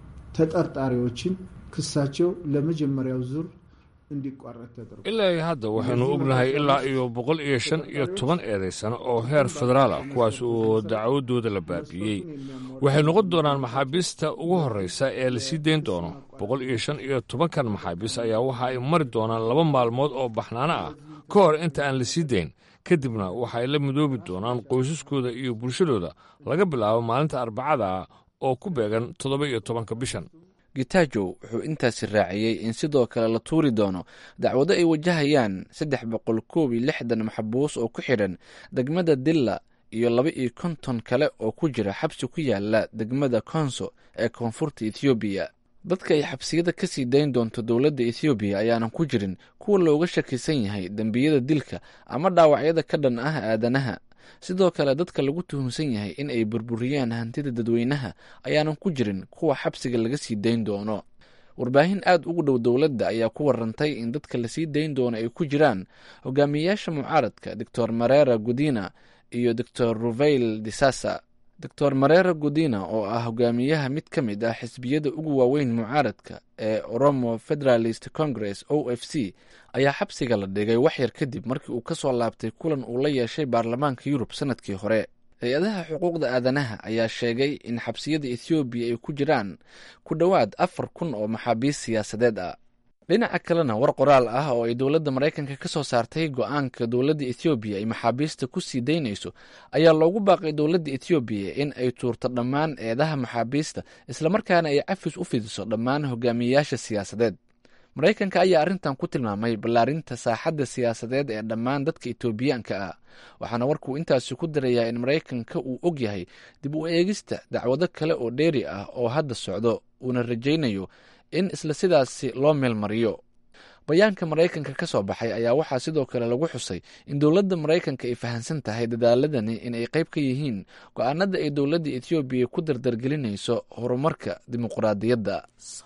ተጠርጣሪዎችን ክሳቸው ለመጀመሪያው ዙር እንዲቋረጥ ተደርጓል። ilaa iyo hadda waxaynu ognahay ilaa iyo boqol iyo shan iyo toban eedaysano oo heer federaal ah kuwaas oo dacwadooda la baabi'iyey waxay noqon doonaan maxaabiista ugu horreysa ee la sii dayn doono boqol iyo shan iyo tobankan maxaabiis ayaa waxa ay mari doonaan laba maalmood oo baxnaano ah ka hor inta aan la sii dayn kadibna waxa ay la midoobi doonaan qoysaskooda iyo bulshadooda laga bilaabo maalinta arbacada oo ku beegan toddoba iyo tobanka bishan gitajow wuxuu intaasi raaciyey in sidoo kale la tuuri doono dacwado ay wajahayaan saddex boqol koob iyo lixdan maxbuus oo ku xidhan degmada dilla iyo laba iyo konton kale oo ku jira xabsi ku yaala degmada konso ee koonfurta ethoobiya dadka ay xabsiyada ka sii dayn doonto dowladda ethoobiya ayaanan ku jirin kuwa looga shakisan yahay dembiyada dilka ama dhaawacyada ka dhan ah aadanaha sidoo kale dadka lagu tuhunsan yahay in ay burburiyaan hantida dadweynaha ayaanan ku jirin kuwa xabsiga laga sii dayn doono warbaahin aad ugu dhow dowladda ayaa ku warantay in dadka lasii dayn doono ay ku jiraan hogaamiyayaasha mucaaradka doctor marera gudina iyo doctor ruveil disasa doctor marera gudina oo ah hogaamiyaha mid ka mid ah xisbiyada ugu waaweyn mucaaradka ee oromo federalist congress o f c ayaa xabsiga la dhigay waxyar kadib markii uu ka soo laabtay kulan uu la yeeshay baarlamaanka yurub sanadkii hore hay-adaha xuquuqda aadanaha ayaa sheegay in xabsiyada ethoobiya ay ku jiraan ku dhowaad afar kun oo maxaabiist siyaasadeed ah dhinaca kalena war qoraal ah oo ay dowladda maraykanka ka soo saartay go-aanka dowladda ethoobiya ay maxaabiista ku sii daynayso ayaa loogu baaqay dowladda ethoobiya in ay tuurto dhammaan eedaha maxaabiista islamarkaana ay cafis u fidiso dhammaan hogaamiyeyaasha siyaasadeed maraykanka ayaa arrintan ku tilmaamay ballaarinta saaxadda siyaasadeed ee dhammaan dadka etoobiyaanka ah waxaana warkuu intaasi ku darayaa in maraykanka uu og yahay dib u eegista dacwado kale oo dheeri ah oo hadda socdo uuna rajaynayo in isla sidaasi loo meelmariyo bayaanka maraykanka ka soo baxay ayaa waxaa sidoo kale lagu xusay in dowladda maraykanka ay fahamsan tahay dadaaladani in ay qayb ka yihiin go-aanada ay dowladda etoobiya ku dardargelinayso horumarka dimuqraadiyadda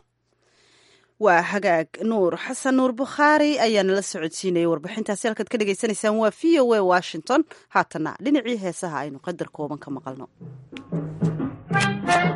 waa hagaag nuur xasan nuur bukhaari ayaa nala socodsiinayay warbixintaasi halkaad ka dhagaysanaysaan waa v o a washington haatana dhinacii heesaha aynu qadar kooban ka maqalno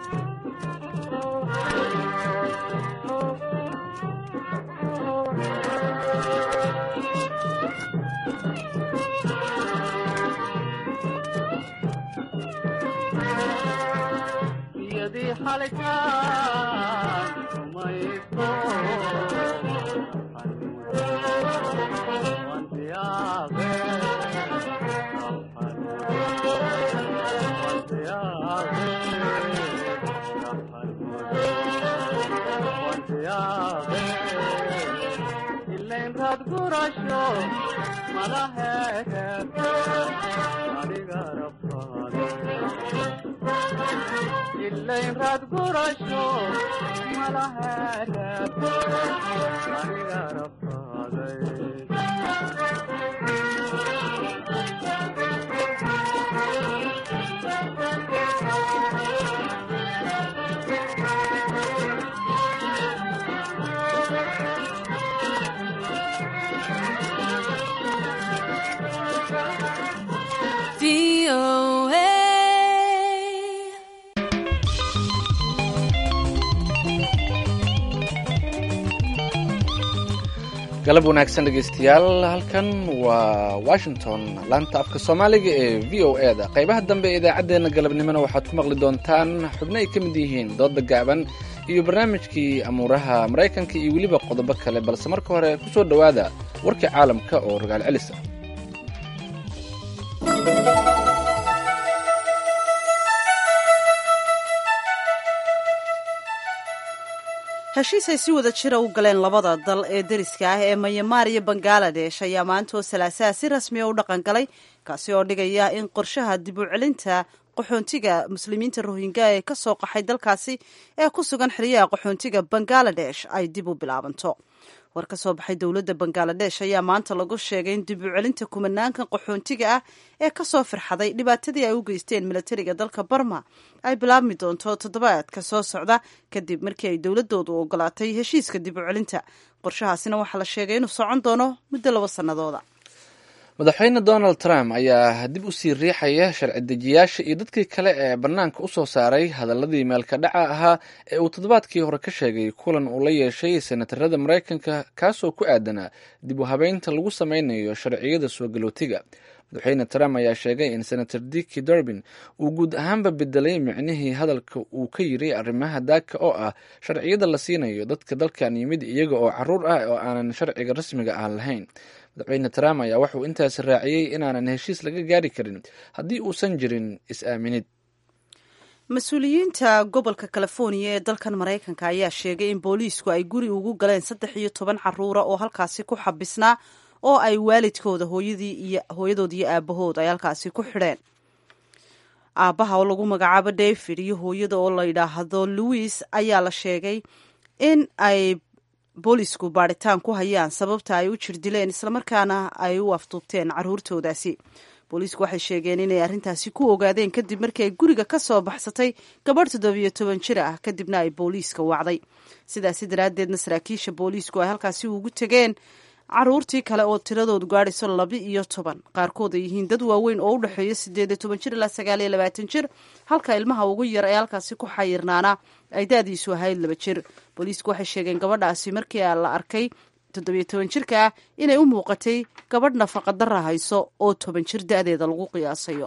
galab wanaagsan dhegeystayaal halkan waa washington laanta afka soomaaliga ee v o e da qaybaha dambe ee idaacaddeenna galabnimona waxaad ku maqli doontaan xubno ay ka mid yihiin dooda gaaban iyo barnaamijkii amuuraha maraykanka iyo weliba qodobo kale balse marka hore ku soo dhowaada warkii caalamka oo rogaal celisa heshiis ay si wada jira u galeen labada dal ee deriska ah ee mayamaar iyo bangaladesh ayaa maanta oo salaasaha si rasmiya u dhaqan galay kaasi oo dhigaya in qorshaha dib u celinta qaxoontiga muslimiinta rohingya ee ka soo qaxay dalkaasi ee ku sugan xeryaha qaxoontiga bangaladesh ay dib u bilaabanto war ka soo baxay dowladda bangaladesh ayaa maanta lagu sheegay in dib u celinta kumanaankan qaxoontiga ah ee ka soo firxaday dhibaatadii ay u geysteen milatariga dalka barma ay bilaabmi doonto toddobaadka soo socda kadib markii ay dowladoodu ogolaatay heshiiska dib u celinta qorshahaasina waxaa la sheegay inuu socon doono muddo laba sannadooda madaxweyne donald trump ayaa dib u sii riixaya sharci dejiyaasha iyo dadkii kale ee bannaanka u soo saaray hadaladii meelka dhaca ahaa ee uu toddobaadkii hore ka sheegay kulan uu la yeeshay senatarada maraykanka kaasoo ku aadanaa dib u habeynta lagu sameynayo sharciyada soo galootiga madaxweyne trump ayaa sheegay in senator dicki durbin uu guud ahaanba bedelay micnihii hadalka uu ka yiri arrimaha daaka oo ah sharciyada la siinayo dadka dalkan yimid iyaga oo caruur ah oo aanan sharciga rasmiga ah lahayn madaxweyne trump ayaa wuxuu intaasi raaciyey inaanan heshiis laga gaari karin haddii uusan jirin is-aaminid mas-uuliyiinta gobolka californiya ee dalkan maraykanka ayaa sheegay in booliisku ay guri ugu galeen saddex iyo toban caruura oo halkaasi ku xabisnaa oo ay waalidkooda hooyadii iyo hooyadood iyo aabahood ay halkaasi ku xidheen aabbaha oo lagu magacaabo david iyo hooyada oo la yidhaahdo louis ayaa la sheegay in ay boolisku baadhitaan ku hayaan sababta ay u jirdileen islamarkaana ay u afduubteen caruurtoodaasi boolisku waxay sheegeen inay arrintaasi ku ogaadeen kadib markii ay guriga ka soo baxsatay gabadh toddobiyo toban jir ah kadibna ay booliiska wacday sidaasi daraaddeedna saraakiisha booliisku ay halkaasi ugu tegeen caruurtii kale oo tiradoodu gaadhayso laba iyo toban qaarkood ay yihiin dad waaweyn oo u dhexeeya sideed iyo toban jir ilaa sagaal iyo labaatan jir halka ilmaha ugu yar ee halkaasi ku xayirnaana ay da-diisu ahayd laba jir booliisku waxay sheegeen gabadhaasi markii la arkay toddobiyo toban jirka ah inay u muuqatay gabadh nafaqadara hayso oo toban jir da-deeda lagu qiyaasayo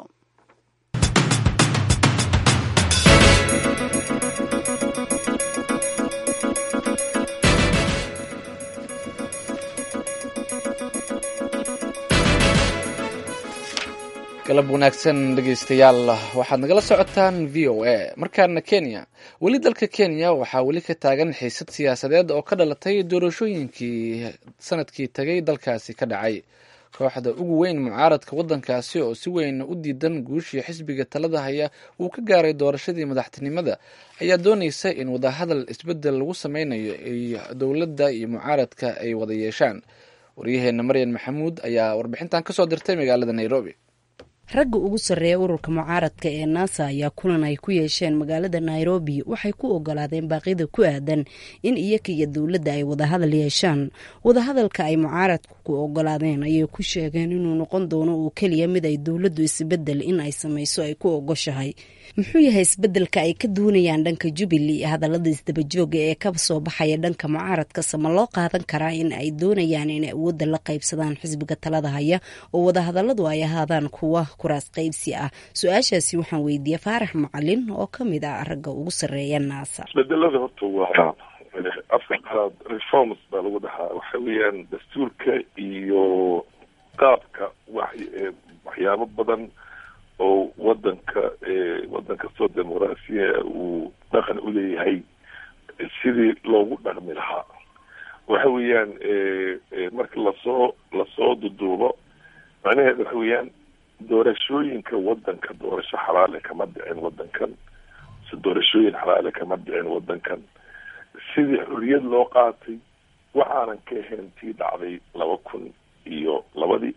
galab wanaagsan dhegeystayaal waxaad nagala socotaan v o a markaana kenya weli dalka kenya waxaa weli ka taagan xiisad siyaasadeed oo ka dhalatay doorashooyinkii sanadkii tagay dalkaasi ka dhacay kooxda ugu weyn mucaaradka waddankaasi oo si weyn u diidan guushii xisbiga talada haya uu ka gaaray doorashadii madaxtinimada ayaa doonaysa in wadahadal isbedel lagu sameynayo ay dowladda iyo mucaaradka ay wada yeeshaan waryaheena maryan maxamuud ayaa warbixintan kasoo dirtay magaalada nairobi ragga ugu sarreeya ururka mucaaradka ee naasa ayaa kulan ay ku yeesheen magaalada nairobi waxay ku ogolaadeen baaqyada ku aadan in iyaga iyo dowladda ay wadahadal yeeshaan wadahadalka ay mucaaradku ku ogolaadeen ayay ku sheegeen inuu noqon doono uu keliya mid ay dowladdu isbedel in ay samayso ay ku ogoshahay muxuu yahay isbedelka ay ka doonayaan dhanka jubilee hadallada isdabajooga ee ka soo baxaya dhanka mucaaradkase ma loo qaadan karaa in ay doonayaan inay awoodda la qaybsadaan xisbiga talada haya oo wadahadalladu ay ahaadaan kuwa kuraas qaybsi ah su-aashaasi waxaan weydiiyey faarax macalin oo ka mid ah ragga ugu sarreeya naasa isbedelada horta waa afka qalaad reforms baa lagu dhahaa waxa weeyaan dastuurka iyo qaabka waxyaabo badan oo wadanka wadan kastoo dimuqraasiya uu dhaqan u leeyahay sidii loogu dhaqmi lahaa waxa weeyaan marka lasoo lasoo duduubo macnaheedu waxa weeyaan doorashooyinka wadanka doorasho xalaale kama dhicin wadankan si doorashooyin xalaale kama dhicin wadankan sidii xorriyad loo qaatay waxaanan ka ahayn tii dhacday laba kun iyo labadii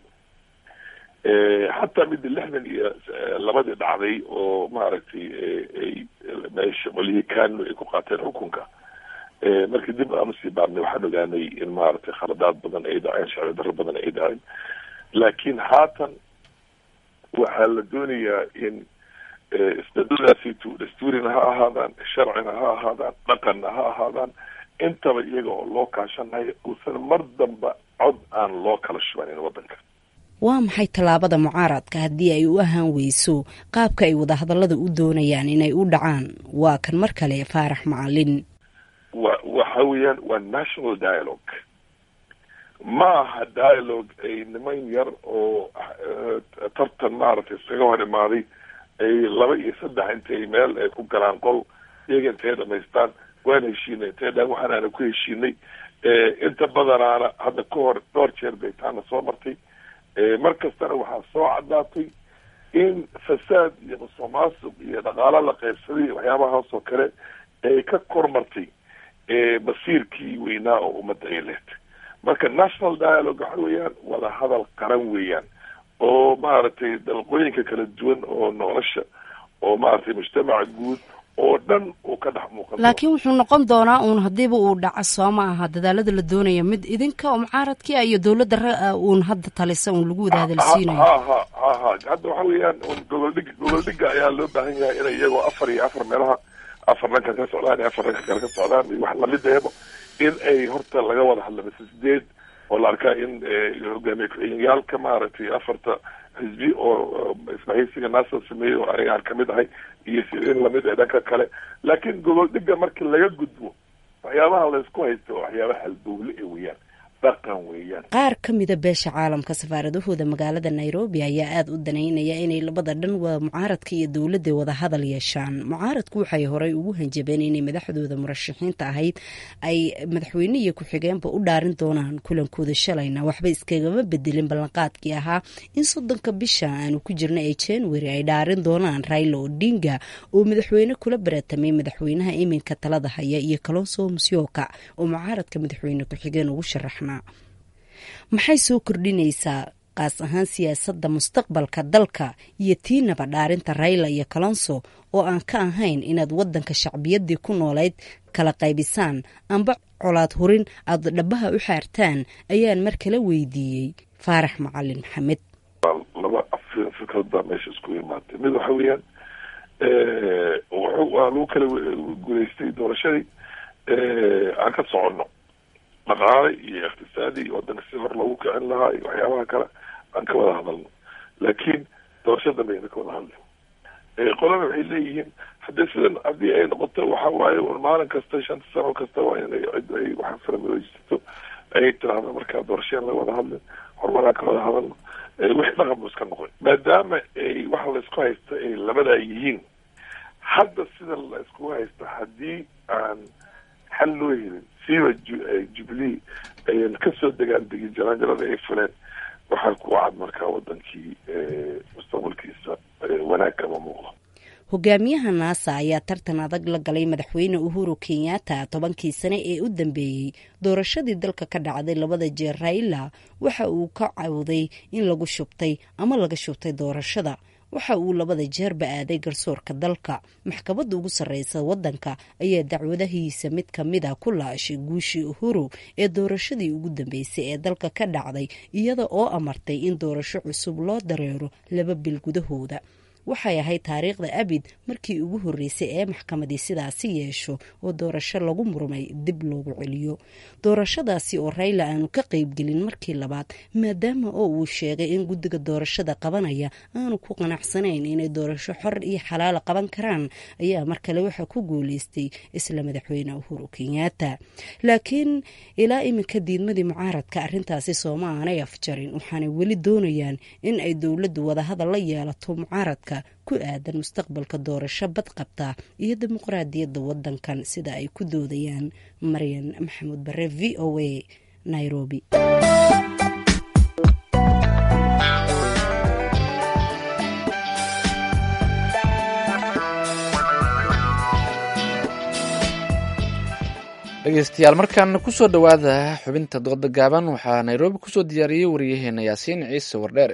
xataa midda lixdan iyo labadii dhacday oo maaragtay ay meesha qolihii kano ay ku qaateen xukunka markii dib aanu sii baarnay waxaan ogaanay in maaragtay khaladaad badan ay dhaceen sharci darro badan ay dhaceen laakiin haatan waxaa la doonayaa in isbedadaasiitu dastuurina ha ahaadaan sharcina ha ahaadaan dhaqanna ha ahaadaan intaba iyaga oo loo kaashanayo uusan mar damba cod aan loo kala shubanin wadanka waa maxay tallaabada mucaaradka haddii ay u ahaan weyso qaabka ay wadahadallada u doonayaan inay u dhacaan waa kan mar kale faarax macalin wa waxa weeyaan waa national dialogue ma aha dialogue ay niman yar oo tartan maaragtay iskaga hor imaaday ay laba iyo saddex intay meel ay ku galaan qol iyaga intay dhamaystaan waan heshiinay intay dhaan waxaan aana ku heshiinay inta badanaana hadda ka hor dhowr jeer bay taana soo martay mar kastana waxaa soo caddaatay in fasaad iyo musuqmaasuq iyo dhaqaalo la qaybsaday iyo waxyaabahaas oo kale ay ka kormartay basiirkii weynaa oo ummadda ay lehtay marka national dialogue waxa weeyaan wada hadal qaran weeyaan oo maaragtay dalqooyinka kala duwan oo nolosha oo maaragtay mujtamaca guud oo dhan uu ka dhex muuqan laakiin wuxuu noqon doonaa uun haddiiba uu dhaco soo ma aha dadaalada la doonaya mid idinka oo mucaaradkii iyo dowladda ra uun hadda talisa uun lagu wada hadalsiinayo ha ha ha ha hadda waxa weeyaan goboldhig goboldhiga ayaa loo baahan yahay inay iyagoo afar iyo afar meelaha afar dhanka ka socdaan iyo afar dhanka kale ka socdaan iyo wax lamideebo in ay horta laga wada hadla mise sideed oo la arkaa in hogaamiye ku-xigeenyaalka maaragtay afarta xisbi oo isbahaysiga naasa sameeyey oo aniga aan kamid ahay iyo in lamid ee dhanka kale laakiin gobol dhiga markii laga gudbo waxyaabaha laysku haysto oo waxyaabaha halbowle e weeyaan dhaqan weeyaan qaar ka mida beesha caalamka safaaradahooda magaalada nairobi ayaa aada u danaynaya inay labada dhan waa mucaaradka iyo dowladda wada hadal yeeshaan mucaaradku waxay horey ugu hanjabeen inay madaxdooda murashaxiinta ahayd ay madaxweyne iyo ku-xigeenba u dhaarin doonaan kulankooda shalayna waxba iskagama bedelin ballanqaadkii ahaa in soddonka bisha aanu ku jirna ee january ay dhaarin doonaan raila odinga oo madaxweyne kula baratamay madaxweynaha iminka talada haya iyo kalonso musyoka oo mucaaradka madaxweyne ku-xigeen ugu sharaxna maxay soo kordhinaysaa qaas ahaan siyaasadda mustaqbalka dalka iyo tiinaba dhaarinta rayla iyo kalonso oo aan ka ahayn inaad waddanka shacbiyaddii ku noolayd kala qaybisaan amba colaad hurin aada dhabaha u xaartaan ayaan mar kala weydiiyey faarax macalin maxamed laba fikrad baa meesha isku imaatay mid waxa weeyaan waa lagu kala guulaystay doorashadii aan ka soconno dhaqaale iyo iqtisaadi iyo wadanka si hor loogu kicin lahaa iyo waxyaabaha kale aan ka wada hadalno laakiin doorasho dambe ayna ka wada hadlin qolana waxay leeyihiin haddii sidan haddii ay noqoto waxa waaye un maalin kasta shanta sano kasta waa inay cid ay waxa faramadoojisato ay tiraahdo markaa doorasheen la wada hadlin horumaraan ka wada hadalno wixii dhaqan buu iska noqon maadaama ay waxa laysku haysta ay labadaa yihiin hadda sida la iskugu haysta haddii aan xal loo helin siiba jubilee ayan kasoo degaan degi jaraanjarada ay fuleen waxaa ku cad markaa wadankii mustaqbalkiisa wanaag kama muuqdo hogaamiyaha naasa ayaa tartan adag la galay madaxweyne uhuru kenyatta tobankii sane ee u dambeeyey doorashadii dalka ka dhacday labada jeer raila waxa uu ka cawday in lagu shubtay ama laga shubtay doorashada waxa uu labada jeerba aaday garsoorka dalka maxkamadda ugu sarreysa waddanka ayaa dacwadahiisa mid ka mid a ku laashay guushii uhuru ee doorashadii ugu dambeysay ee dalka ka dhacday iyada oo amartay in doorasho cusub loo dareero laba bil gudahooda waxay ahayd taariikhda abid markii ugu horreysay ee maxkamadii sidaasi yeesho oo doorasho lagu murmay dib loogu celiyo doorashadaasi oo rayla aanu ka qaybgelin markii labaad maadaama oo uu sheegay in guddiga doorashada qabanaya aanu ku qanacsanayn inay doorasho xor iyo xalaala qaban karaan ayaa mar kale waxaa ku guuleystay isla madaxweyne uhuru kenyaata laakiin ilaa iminka diidmadii mucaaradka arrintaasi sooma aanay afjarin waxaanay weli doonayaan in ay dowladdu wadahadal la yeelato mucaaradka ku aadan mustaqbalka doorasho badqabta iyo dimuqraadiyadda wadankan sida ay ku doodayaan maryan maxamuud bare v o a nairobi dhegeystayaal markaan kusoo dhowaada xubinta dooda gaaban waxaa nairobi kusoo diyaariyey wariyaheena yaasiin ciise wardheere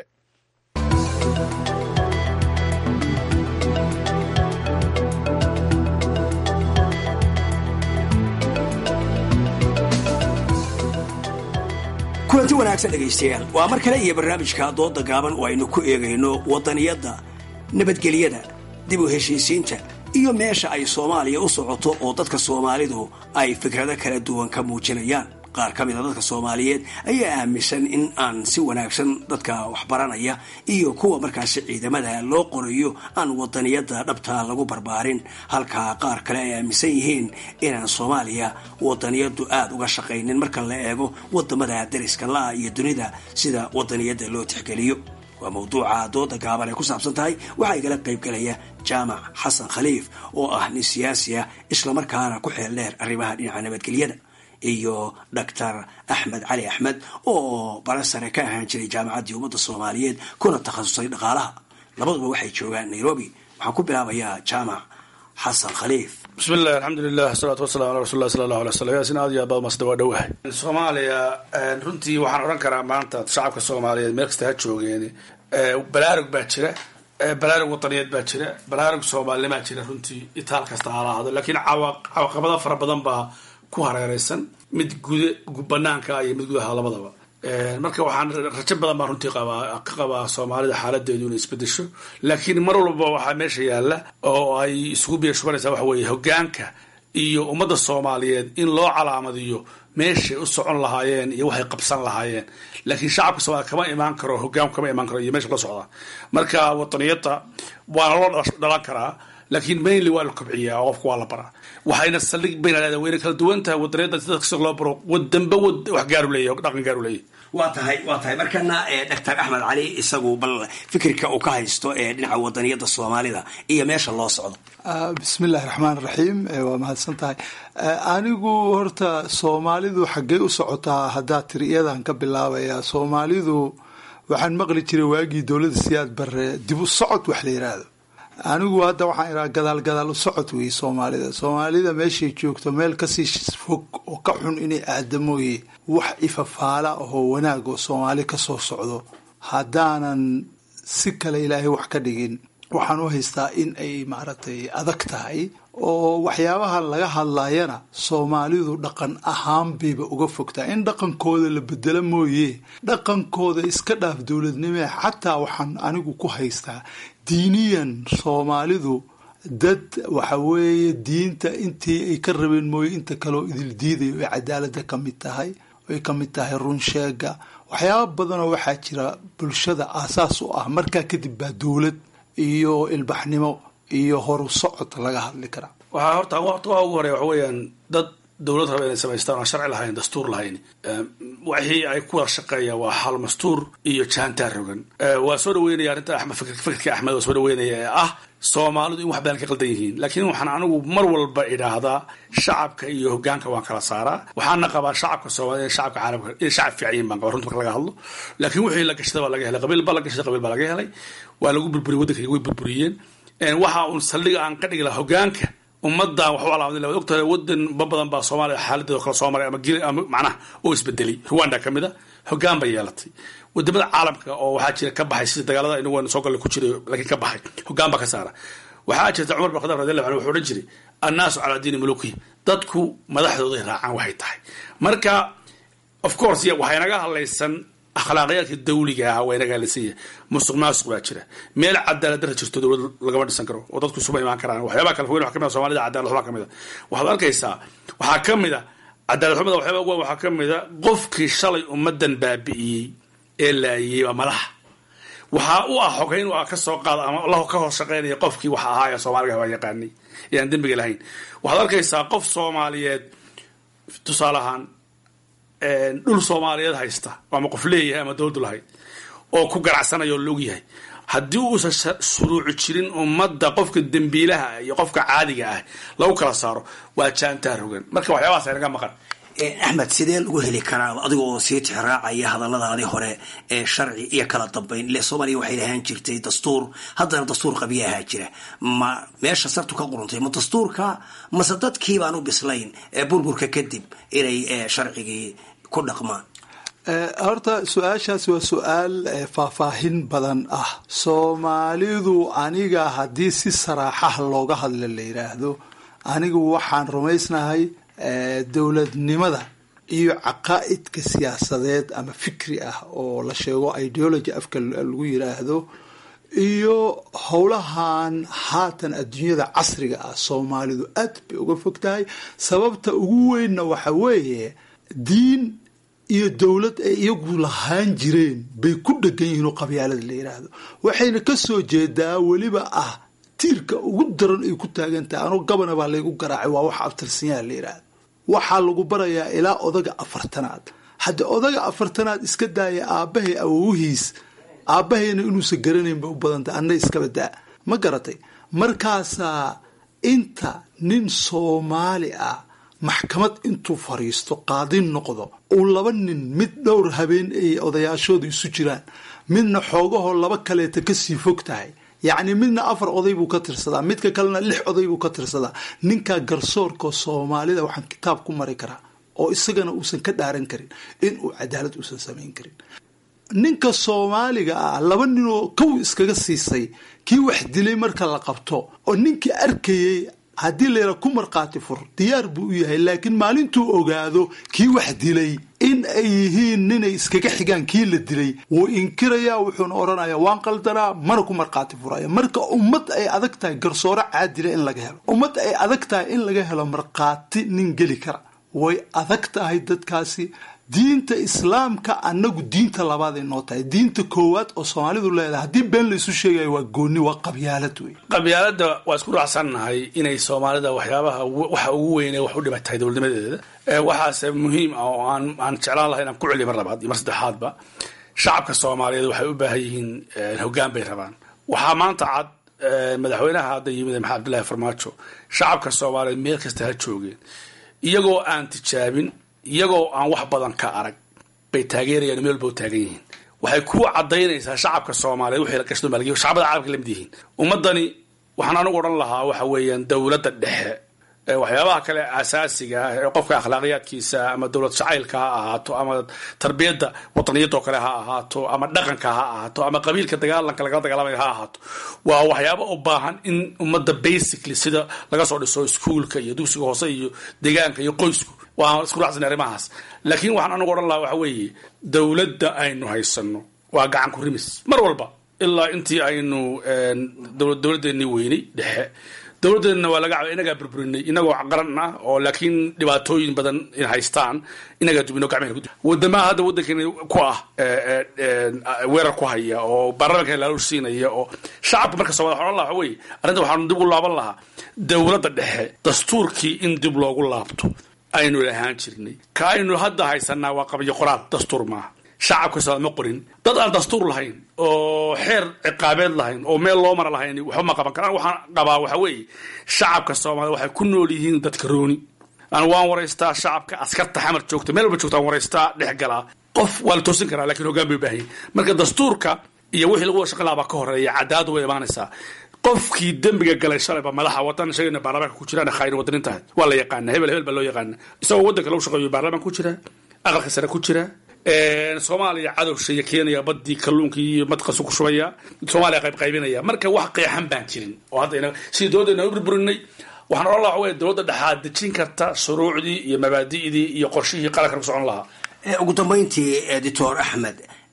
kulanti wanaagsan dhegaystayaal waa mar kale iyo barnaamijka dooda gaaban oo aynu ku eegayno wadaniyadda nabadgelyada dib u heshiisiinta iyo meesha ay soomaaliya u socoto oo dadka soomaalidu ay fikrado kala duwan ka muujinayaan qaar ka mid a dadka soomaaliyeed ayaa aaminsan in aan si wanaagsan dadka waxbaranaya iyo kuwa markaasi ciidamada loo qorayo aan wadaniyadda dhabta lagu barbaarin halka qaar kale ay aaminsan yihiin inaan soomaaliya wadaniyaddu aada uga shaqaynin marka la eego wadamada dariska la-a iyo dunida sida wadaniyadda loo tixgeliyo waa mawduuca dooda gaaban ay ku saabsan tahay waxaa igala qaybgalaya jaamac xasan khaliif oo ah nin siyaasi ah islamarkaana ku xeel dheer arrimaha dhinaca nabadgelyada iyo doctor axmed cali axmed oo bara sare ka ahaan jiray jaamacaddii ummadda soomaaliyeed kuna takhasusay dhaqaalaha labaduba waxay joogaan nairobi waxaan ku bilaabayaa jaamac xasan khaliif bismillahi alxamdulilah asalaatu wasalamu ala rasul lah sala allahu alay slam yaasin aad iyo aad baad masda waa dhowahay soomaaliya runtii waxaan odhan karaa maanta shacabka soomaaliyeed meel kasta ha joogeen balaarug baa jira balaarug wadaniyeed baa jira balaarug soomaalinimaa jira runtii itaal kasta hala ahdo laakiin cawaqabado fara badan baa ku hareereysan mid guda banaanka iyo mid gudaha labadaba marka waxaan rajo badan baan runtii qabaa ka qabaa soomaalida xaaladeedu inay isbedesho laakiin mar walba waxaa meesha yaalla oo ay isugu biya shubanaysaa waxa weeye hogaanka iyo ummadda soomaaliyeed in loo calaamadiyo meeshay u socon lahaayeen iyo waxay qabsan lahaayeen laakiin shacabka soomaliya kama imaan karo hogaanku kama imaan karo iyo meesha la socdaa marka wadaniyadda waana loo dhalan karaa laakiin mainly waa la kobciyaa oo qofka waa la baraa waxayna saldhig bayna leedahay wayna kala duwan tahay wadaniyadda si dadka si loo baro wadanba wad wax gaaru leeyahay dhaqan gaaru leeyahay waa tahay waa tahay markana doctor axmed cali isagu bal fikirka uu ka haysto ee dhinaca wadaniyadda soomaalida iyo meesha loo socdo bismi illahi raxmaan raxiim waa mahadsan tahay anigu horta soomaalidu xaggey u socotaa haddaa tiri iyadan ka bilaabaya soomaalidu waxaan maqli jiray waagii dowladda siyaad bare dib u socod wax la yiraahdo anigu hadda waxaan iraa gadaal gadaal u socod wey soomaalida soomaalida meeshay joogto meel kasii fog oo ka xun inay aadamooye wax ifafaala ahoo wanaag oo soomaali kasoo socdo haddaanan si kale ilaahay wax ka dhigin waxaan u haystaa in ay maaragtay adag tahay oo waxyaabaha laga hadlayana soomaalidu dhaqan ahaan bayba uga fogtaa in dhaqankooda la bedelo mooye dhaqankooda iska dhaaf dowladnimee xataa waxaan anigu ku haystaa diiniyan soomaalidu dad waxa weeye diinta intii ay ka rabeen mooye inta kaleoo idil diidayo ay cadaalada ka mid tahay ay ka mid tahay runsheega waxyaaba badanoo waxaa jira bulshada aasaas u ah markaa kadib baa dowlad iyo ilbaxnimo iyo horu socod laga hadli karaa waxaa horta waqtigaa ugu horeya waxa weeyaan dad dowlad raba inay samaystaan aan sharci lahayn dastuur lahayn wixii ay ku wada shaqeeyaan waa xal mastuur iyo jaantaar rogan waa soo dhaweynaya arrinta axmed fikirka axmed waa soo dhaweynaya ee ah soomaalidu in wax badan ka qaldan yihiin laakiin waxaan anigu mar walba idhaahdaa shacabka iyo hogaanka waan kala saaraa waxaana qabaa shacabka soomaalida shacabka caalamka inay shacab fiican yihin baan qabaa runta marka laga hadlo laakiin wixii la gashada waa laga helay qabiil baa la gashaday qabiil baa laga helay waa lagu burburiyey waddanka way burburiyeen waxa uun saldhiga aan ka dhigi lahaa hogaanka ummadan wax u alaamadin waad ogtahay wadan ba badan baa soomaaliya xaaladeeda kala soo maray ama gil ama macnaha oo isbedelay rwanda ka mid a hogaan bay yeelatay wadamada caalamka oo waxaa jira ka baxay sida dagaalada inagu soo galle ku jiray laakiin ka baxay hogaan baa ka saara waxaa jirta cumar bin khadaab radiallahu anhu wuxuu odhan jiray annaasu calaa diini muluki dadku madaxdooday raacaan waxay tahay marka of course waxay naga hadlaysan akhlaaqiyaadka dawliga ah waa inagaa lasan yahay musuq maasuq baa jira meel cadaalad dara jirto dowlad lagama dhisan karo oo dadku isuma imaan karaan waxyaabaha kala fogeyn waxa kamid a soomaalida cadaalad xumaa kamid a waxaad arkaysaa waxaa ka mid a cadaalad xumada waxyaaba ugu waxaa ka mid a qofkii shalay ummadan baabi'iyey ee laayiyey waa madaxa waxaa u ah xogeyn waa ka soo qaada ama la ka hoos shaqeynaya qofkii wax ahaa ee soomaaliga waa yaqaanay ee aan dembiga lahayn waxaad arkaysaa qof soomaaliyeed tusaale ahaan dhul soomaaliyeed haysta ama qof leeyahay ama dowladdu lahayd oo ku ganacsanaya oo laog yahay haddii uusan shuruuci jirin ummadda qofka dembiilaha iyo qofka caadiga ah lagu kala saaro waa jaantaa rogan marka waxyaabahaas aynaga maqan axmed sidee lagu heli karaa adiga oo sii tixraacaya hadalladaadii hore ee sharci iyo kala dambayn ile soomaaliya waxay lahaan jirtay dastuur haddana dastuur qabiya ahaa jira ma meesha sartu ka quruntay ma dastuurka mase dadkii baan u bislayn ee burburka kadib inay sharcigii ku dhaqmaan horta su-aashaas waa su-aal faahfaahin badan ah soomaalidu aniga haddii si saraaxaha looga hadla la yidhaahdo anigu waxaan rumaysnahay dowladnimada iyo caqaa'idka siyaasadeed ama fikri ah oo la sheego ideology afka lagu yiraahdo iyo howlahan haatan adduunyada casriga ah soomaalidu aad bay uga fog tahay sababta ugu weynna waxa weeye diin iyo dowlad ay iyagu lahaan jireen bay ku dhegan yihiin oo qabyaalada la yiraahdo waxayna kasoo jeedaa weliba ah tiirka ugu daran ay ku taagan tahay anoo gabana baa laygu garaacay waa waxa abtirsanyaha la yiraahdo waxaa lagu barayaa ilaa odaga afartanaad hadda odaga afartanaad iska daaya aabbahay awowihiis aabbahayna inuusan garanayn bay u badantay anna iskaba daa ma garatay markaasaa inta nin soomaali ah maxkamad intuu fariisto qaadin noqdo uu laba nin mid dhowr habeen ay odayaashooda isu jiraan midna xoogahoo laba kaleeta kasii fog tahay yacni midna afar oday buu ka tirsadaa midka kalena lix oday buu ka tirsadaa ninkaa garsoorka soomaalida waxaan kitaab ku mari karaa oo isagana uusan ka dhaaran karin inuu cadaalad uusan samayn karin ninka soomaaliga ah laba ninoo kow iskaga siisay kii wax dilay marka la qabto oo ninkii arkayay haddii layra ku markhaati fur diyaar buu u yahay laakiin maalintuu ogaado kii wax dilay in ay yihiin ninay iskaga xigaan kii la dilay wuu inkirayaa wuxuuna odhanayaa waan qaldanaa mana ku markhaati furaya marka ummad ay adag tahay garsoore caadila in laga helo ummad ay adag tahay in laga helo markhaati nin geli kara way adag tahay dadkaasi diinta islaamka annagu diinta labaad ay noo tahay diinta koowaad oo soomaalidu leedahay haddii been la isu sheegayo waa gooni waa qabyaalad wey qabyaaladda waa isku raacsannahay inay soomaalida waxyaabaha waxa ugu weyne wax u dhibatahay dowladnimadeeda waxaase muhiim ah oo aan aan jeclaan lahay inaan ku celiyo mar labaad iyo mar saddexaadba shacabka soomaaliyeed waxay u baahan yihiin hoggaan bay rabaan waxaa maanta cad madaxweynaha hadda yimid maxamed abdullaahi farmaajo shacabka soomaaliyeed meel kasta ha joogeen iyagoo aan tijaabin iyagoo aan wax badan ka arag bay taageerayaan meel walba u taagan yihiin waxay ku cadaynaysaa shacabka soomaaliyeed wixii la gashto maalgiyo shacbada caalamka lamid yihiin ummaddani waxaan anigu odhan lahaa waxa weeyaan dowladda dhexe waxyaabaha kale asaasiga ah ee qofka akhlaaqiyaadkiisa ama dowlad jacaylka ha ahaato ama tarbiyadda wadaniyadoo kale ha ahaato ama dhaqanka ha ahaato ama qabiilka dagaalanka lagala dagaalamaya ha ahaato waa waxyaaba u baahan in ummadda basically sida laga soo dhiso iskuolka iyo dugsiga hoose iyo deegaanka iyo qoysku waan isku raacsanay arrimahaas laakiin waxaan anigu odhan lahaa waxa weeye dowladda aynu haysano waa gacan ku rimis mar walba ilaa intii aynu dowladdeennii weynay dhexe dowladdeedna waa laga inagaa burburinay inagoo qaran ah oo laakiin dhibaatooyin badan in haystaan inagaa dubino gacmehena ku wadamaha hadda waddankeena ku ah weerar ku haya oo baarlamanka laaluush siinaya oo shacabka marka soomaliya waxaan odhan lahaa waxa weeye arrinta waxaanu dib u laaban lahaa dowladda dhexe dastuurkii in dib loogu laabto aynu lahaan jirnay ka aynu hadda haysanaa waa qabyo qoraal dastuur maaha shacabka soomaal ma qorin dad aan dastuur lahayn oo xeer ciqaabeed lahayn oo meel loo mara lahayn waxba ma qaban karaan waxaan qabaa waxa weeye shacabka soomaaliyed waxay ku nool yihiin dadka rooni aan waan waraystaa shacabka askarta xamar joogta meel walba joogta aan waraystaa dhex galaa qof waa la toosin karaa lakiin hoggaan bay u baahan yihin marka dastuurka iyo wixii lagu wada shaqan lahaa baa ka horeeya cadaaladu way imaanaysaa qofkii dembiga galay shalayba madaxa wadan shagayna baarlamaanka ku jiraan khayr wadanin tahay waa la yaqaana hebel hebel baa loo yaqaana isagoo waddanka lagu shaqeeyo baarlamaan ku jira aqalka sare ku jira soomaaliya cadowsha iyo kenya badii kalluunkii iyo madqasu ku shubaya soomaaliya qayb qaybinaya marka wax qeexan baan jirin oo hadda sidii dowladdeena u burburinay waxaan odhan laha waxa wey dowladda dhexaad dejin karta shuruucdii iyo mabaadi'dii iyo qorshihii qarankan ku socon lahaa ugu dambayntii doctor axmed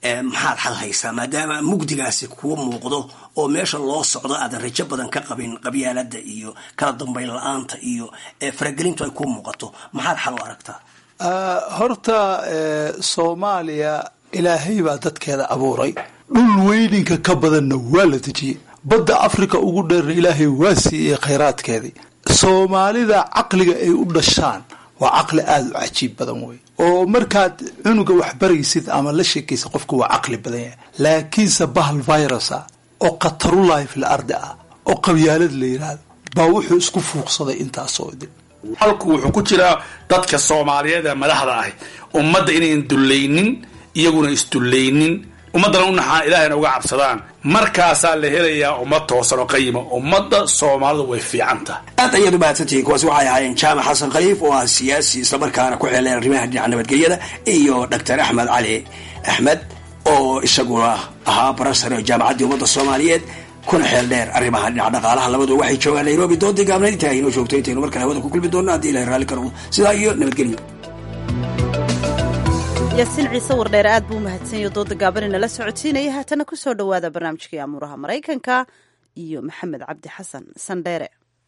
maxaad xal haysaa maadaama mugdigaasi kuu muuqdo oo meesha loo socdo aadan rajo badan ka qabin qabyaalada iyo kala dambayn la-aanta iyo faragelintu ay kuu muuqato maxaad xal u aragtaa horta soomaaliya ilaahay baa dadkeeda abuuray dhul weyninka ka badanna waa la dejiyey badda africa ugu dheerna ilaahay waa siiyey khayraadkeedii soomaalida caqliga ay u dhashaan waa caqli aada u cajiib badan wey oo markaad cunuga wax baraysid ama la sheekaysa qofku waa caqli badan yahay laakiinse bahal virusa oo khatarulahi fil ardi ah oo qabyaalad la yidhaahdo baa wuxuu isku fuuqsaday intaasoo idin halku wuxuu ku jiraa dadka soomaaliyeed ee madaxda ahi ummadda inayn dullaynin iyaguna isdullaynin ummaddana u naxaan ilaahayna uga cabsadaan markaasaa la helayaa ummad toosan oo qayima ummadda soomaalidu way fiican tahay aad ayaad u mahadsantihiin kuwaasi waxay ahaayeen jaamac xasan khaliif oo ah siyaasi islamarkaana ku xeeleen arrimaha dhinaca nabadgelyada iyo doctor axmed cali axmed oo isaguna ahaa barasare jaamacaddii ummadda soomaaliyeed kuna xeel dheer arrimaha dhinaca dhaqaalaha labadu waxay joogaan nairobi doodii gaabnayd intaa inoo joogto intaynu mar kale hawada ku kulmi doonno haddii ilahay raalli ka noqdo sidaa iyo nabadgelyo yaasiin ciise wardheer aad buu umahadsanyayo dooda gaabani nala socotiinaya haatana ku soo dhowaada barnaamijkii amuuraha maraykanka iyo maxamed cabdi xasan sandheere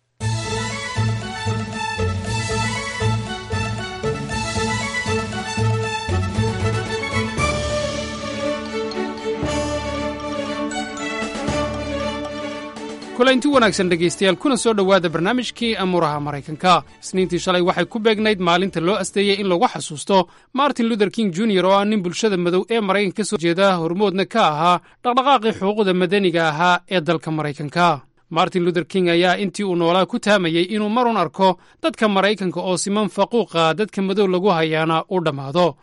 kulanti wanaagsan dhegaystayaal kuna soo dhowaada barnaamijkii amuuraha maraykanka isniintii shalay waxay ku beegnayd maalinta loo asteeyey in lagu xasuusto martin luther king junior oo ah nin bulshada madow ee maraykanka ka soo jeeda hormoodna ka ahaa dhaqdhaqaaqii xuquuqda madaniga ahaa ee dalka maraykanka martin luther king ayaa intii uu noolaa ku taamayey inuu marun arko dadka maraykanka oo siman faquuqa dadka madow lagu hayaana u dhammaado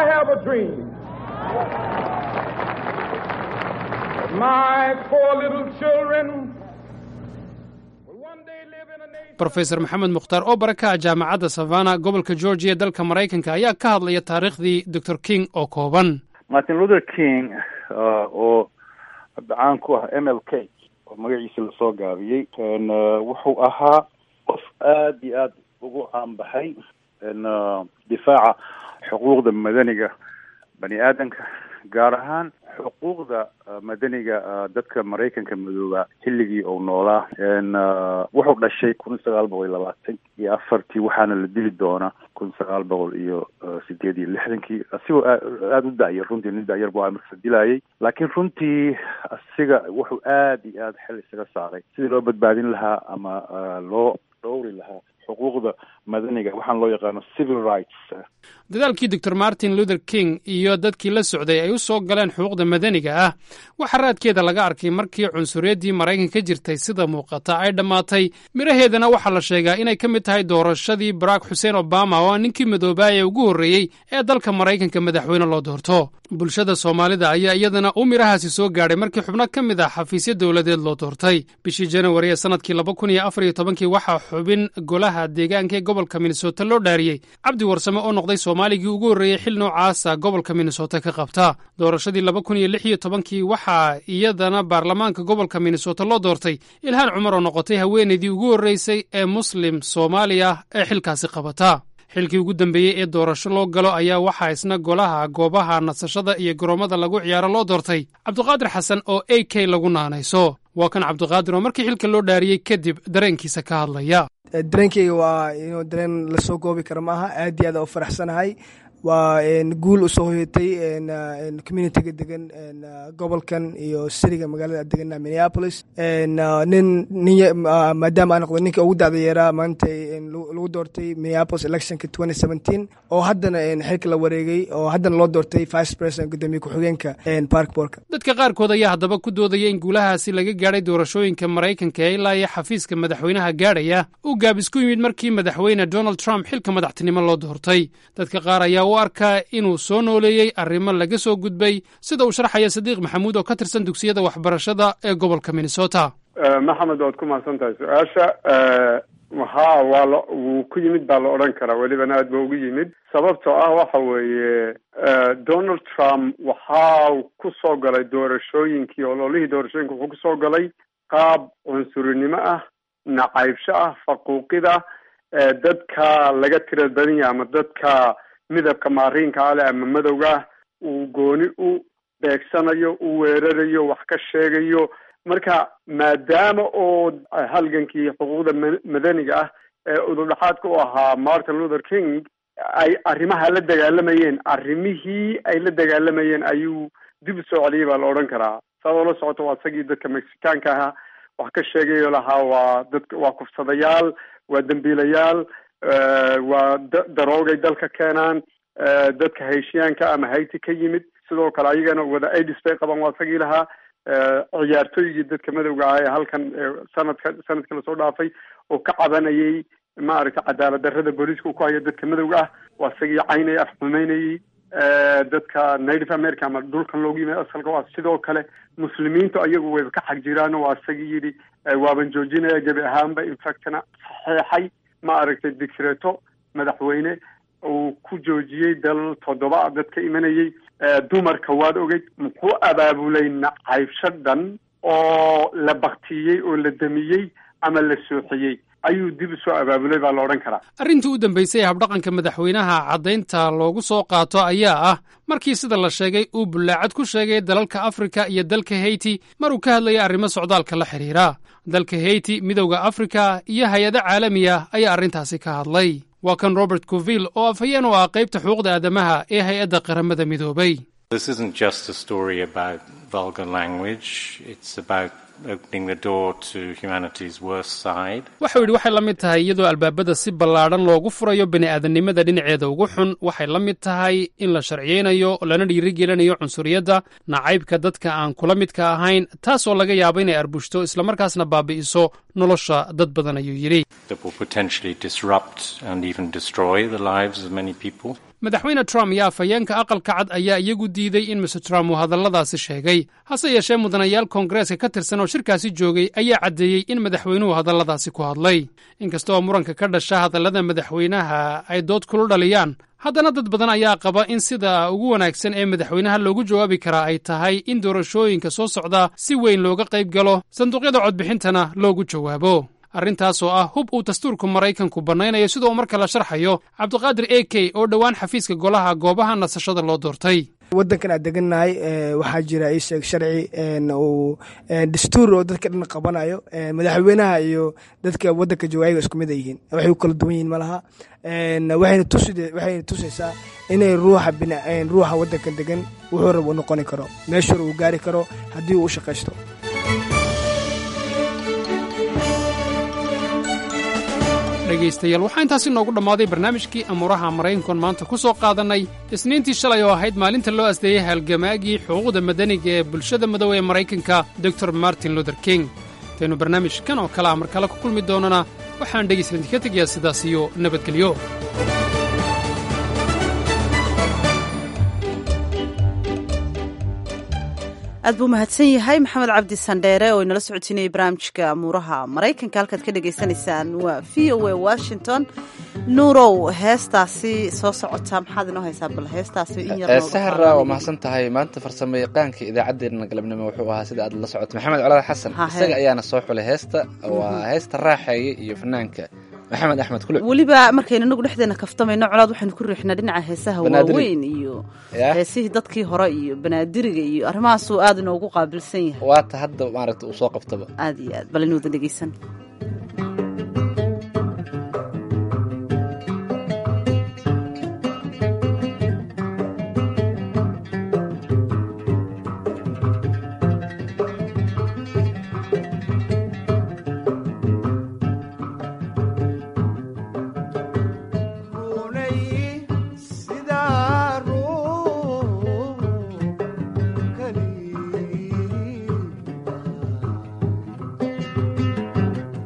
rofesor maxamed mukhtaar oo bara ka ah jaamacadda savana gobolka georgiya dalka maraykanka ayaa ka hadlaya taariikhdii dor king oo kooban martin luther king oo caan ku ah m l k oo magaciisa lasoo gaabiyey wuxuu ahaa qof aada iyo aada ugu caanbaxay difaaca xuquuqda madaniga bani aadamka gaar ahaan xuquuqda madaniga dadka maraykanka madooba xilligii uu noolaa wuxuu dhashay kun sagaal boqol iyo labaatan iyo afartii waxaana la dili doonaa kun sagaal boqol iyo sideed iyo lixdankii asigoo aada u da'yar runtii nin da'yar bu marka la dilayay laakiin runtii asiga wuxuu aada iyo aada xel isaga saaray sidii loo badbaadin lahaa ama loo dhowri lahaa xuquuqda madaniga waxaan loo yaqaano civil rights dadaalkii doctor martin luther king iyo dadkii la socday ay u soo galeen xuquuqda madaniga ah waxaa raadkeeda laga arkay markii cunsuriyaddii maraykanka ka jirtay sida muuqata ay dhammaatay miraheedana waxaa la sheegaa inay ka mid tahay doorashadii barack xuseen obama oo ah ninkii madoobaa ee ugu horreeyey ee dalka maraykanka madaxweyne loo doorto bulshada soomaalida ayaa iyadana uu mirahaasi soo gaadhay markii xubno ka mid ah xafiisyo dowladeed loo doortay bishii janawari ee sanadkii laba kun iyo afar iyo tobankii waxaa xubin golaha deegaanka ee gobolka minnesota loo dhaariyey cabdi warsame oo noqday soomaaligii ugu horreeyey xil noocaasa gobolka minnesota ka qabta doorashadii laba kun iyo lix iyo tobankii waxaa iyadana baarlamaanka gobolka minnesota loo doortay ilhaan cumar oo noqotay haweenaydii ugu horreysay ee muslim soomaali ah ee xilkaasi qabata xilkii ugu dambeeyey ee doorasho loo galo ayaa waxaa isna golaha goobaha nasashada iyo garoomada lagu ciyaaro loo doortay cabdiqaadir xasan oo a k lagu naanayso waa kan cabdiqaadir oo markii xilka loo dhaariyey kadib dareenkiisa ka hadlaya dareenkeyga waa inuu dareen lasoo goobi karo maaha aad iyo aad u faraxsanahay waa guul usoo hoyatay communitiga degan gobolkan iyo siriga magaalada degana minneapolis nin maadaama aan noqdo ninka ugu dacda yeeraa maanta lagu doortay minneapolis electionka twenty seventeen oo haddana xilka la wareegay oo haddana loo doortay vice president gudoomiye ku-xigeenka parkborka dadka qaarkood ayaa haddaba ku doodaya in guulahaasi laga gaadhay doorashooyinka maraykanka ee ilaa iyo xafiiska madaxweynaha gaadhaya uu gaabis ku yimid markii madaxweyne donald trump xilka madaxtinimo loo doortay dadka qaar ayaa u arkaa inuu soo nooleeyey arrimo laga soo gudbay sida uu sharxaya sadiiq maxamuud oo ka tirsan dugsiyada waxbarashada ee gobolka minnesota maxamed waad ku mahadsan tahay su-aasha ha waa la wuu ku yimid baa la odhan karaa welibana aad ba ugu yimid sababtoo ah waxa weeye donald trump waxaa ku soo galay doorashooyinkii ololihii doorashooyinka wuxuu kusoo galay qaab cunsurinimo ah nacaybsho ah faquuqida dadka laga tira badan yahay ama dadka midabka maariinka ale ama madowga ah uu gooni u beegsanayo u weerarayo wax ka sheegayo marka maadaama oo halgankii xuquuqda madaniga ah ee udurdhaxaadka u ahaa martin luther king ay arrimaha la dagaalamayeen arrimihii ay la dagaalamayeen ayuu dib u soo celiyay baa la odhan karaa saad oola socoto waa isagii dadka mexicaanka ahaa wax ka sheegayo lahaa waa dadka waa kufsadayaal waa dembiilayaal waa daroogay dalka keenaan dadka hayshiyaanka ama hayti ka yimid sidoo kale ayagana wada aids bay qabaan waa isagii lahaa ciyaartooygii dadka madowga ah ee halkan sanadka sanadka lasoo dhaafay oo ka cabanayay maaragtay cadaalad darrada booliiska uu ku hayo dadka madowga ah waa isagii caynay afxumeynayay dadka native america ama dhulkan loogu yimid asalka waa sidoo kale muslimiintu ayagu wayba ka xag jiraan waa isagii yidhi waaban joojinaya gebi ahaanba infactna saxeexay maaragtay dicreto madaxweyne uu ku joojiyey dal toddoba dadka imanayay dumarka waad ogeyd muxuu abaabulay nacaybsho dhan oo la baktiyey oo la damiyey ama la sooxiyey ayuu dib usoo abaabulay baa la odhan karaa arrintii u dambaysay ee habdhaqanka madaxweynaha caddaynta loogu soo qaato ayaa ah markii sida la sheegay uu bullaacad ku sheegay dalalka afrika iyo dalka heyti mar uu ka hadlayay arrimo socdaalka la xidhiira dalka heyti midowda afrika iyo hay-ado caalami ah ayaa arrintaasi ka hadlay waa kan robert coville oo afhayeen u ah qaybta xuquuqda aadamaha ee hay-adda qaramada midoobay waxau yidhi waxay la mid tahay iyadoo albaabada si ballaadhan loogu furayo bini'aadanimada dhinaceeda ugu xun waxay la mid tahay in la sharciyeynayo lana dhiirigelinayo cunsuriyadda nacaybka dadka aan kula midka ahayn taasoo laga yaabo inay arbushto islamarkaasna baabi'iso nolosha dad badan ayuu yidhi madaxweyne trump iyo afhayeenka aqalka cad ayaa iyagu diiday in mr trump uu hadalladaasi sheegay hase yeeshee mudanayaal koongareeska ka tirsan oo shirkaasi joogay ayaa caddeeyey in madaxweynuhu hadalladaasi ku hadlay inkasta oo muranka ka dhasha hadallada madaxweynaha ay dood kulu dhaliyaan haddana dad badan ayaa qaba in sida ugu wanaagsan ee madaxweynaha loogu jawaabi karaa ay tahay in doorashooyinka soo socda si weyn looga qayb galo sanduuqyada codbixintana loogu jawaabo arrintaas oo ah hub uu dastuurka maraykanku bannaynayo sida uu marka la sharxayo cabdiqaadir a k oo dhowaan xafiiska golaha goobaha nasashada loo doortay wadankan aan degannahay waxaa jira isheeg sharci uu dastuur oo dadka dhan qabanayo madaxweynaha iyo dadka wadanka jooga ayaga isku mid a yihiin waxay u kala duwan yihiin malaha waxayna waxayna tusaysaa inay ruuxa ruuxa wadankan degan wuxuu rab u noqoni karo meeshur uu gaari karo haddii uu u shaqaysto dhegaystayaal waxaa intaasi noogu dhammaaday barnaamijkii amuuraha maraykankoon maanta ku soo qaadannay isniintii shalay oo ahayd maalinta loo asdeeyey halgamaagii xuquuqda madaniga ee bulshada madow ee maraykanka dor martin luther king intaynu barnaamijkan oo kale a mar kale ku kulmi doonana waxaan dhegaysta idinka tegayaa sidaas iyo nabadgelyo aad buu mahadsan yahay maxamed cabdi sandheere oo inala socodsiinayay barnaamijka amuuraha maraykanka halkaad ka dhagaysanaysaan waa v o a washington nuurow heestaasi soo socota maxaad inoo haysaa bal heestaasi in yar sahra waa mahadsan tahay maanta farsamo yaqaanka idaacaddeenna galabnimo wuxuu ahaa sida aad la socoto maxamed colaad xasan isaga ayaana soo xulay heesta waa heesta raaxeeya iyo fanaanka maxamed axmed kule weliba markaynu inagu dhexdeena kaftamayno colaad waxaynu ku riixnaa dhinaca heesaha waaweyn iyo heesihii dadkii hore iyo banaadiriga iyo arrimahaasuu aad inoogu qaabilsan yahay waata hadda maaragta uu soo qabtaba aad iyo aad bal inuuda dhegeysan Thank you.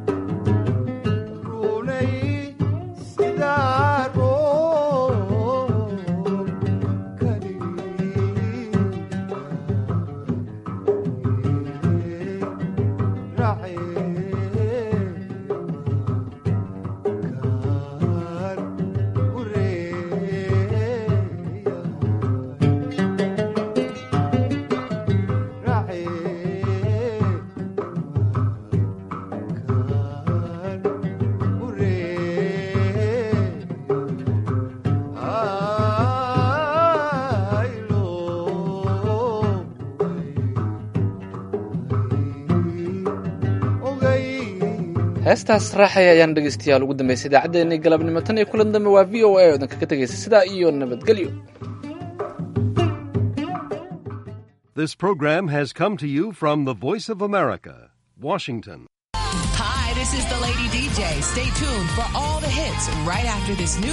heestaas raaxaya ayaan dhegeystayaal ugu dambeysay idaacaddeenii galabnimo tan iyo kulan dambe waa v o a oo idin kaga tegaysa sidaa iyo nabadgelyo This program has come to you from the Voice of America, Washington. Hi, this is the Lady DJ. Stay tuned for all the hits right after this new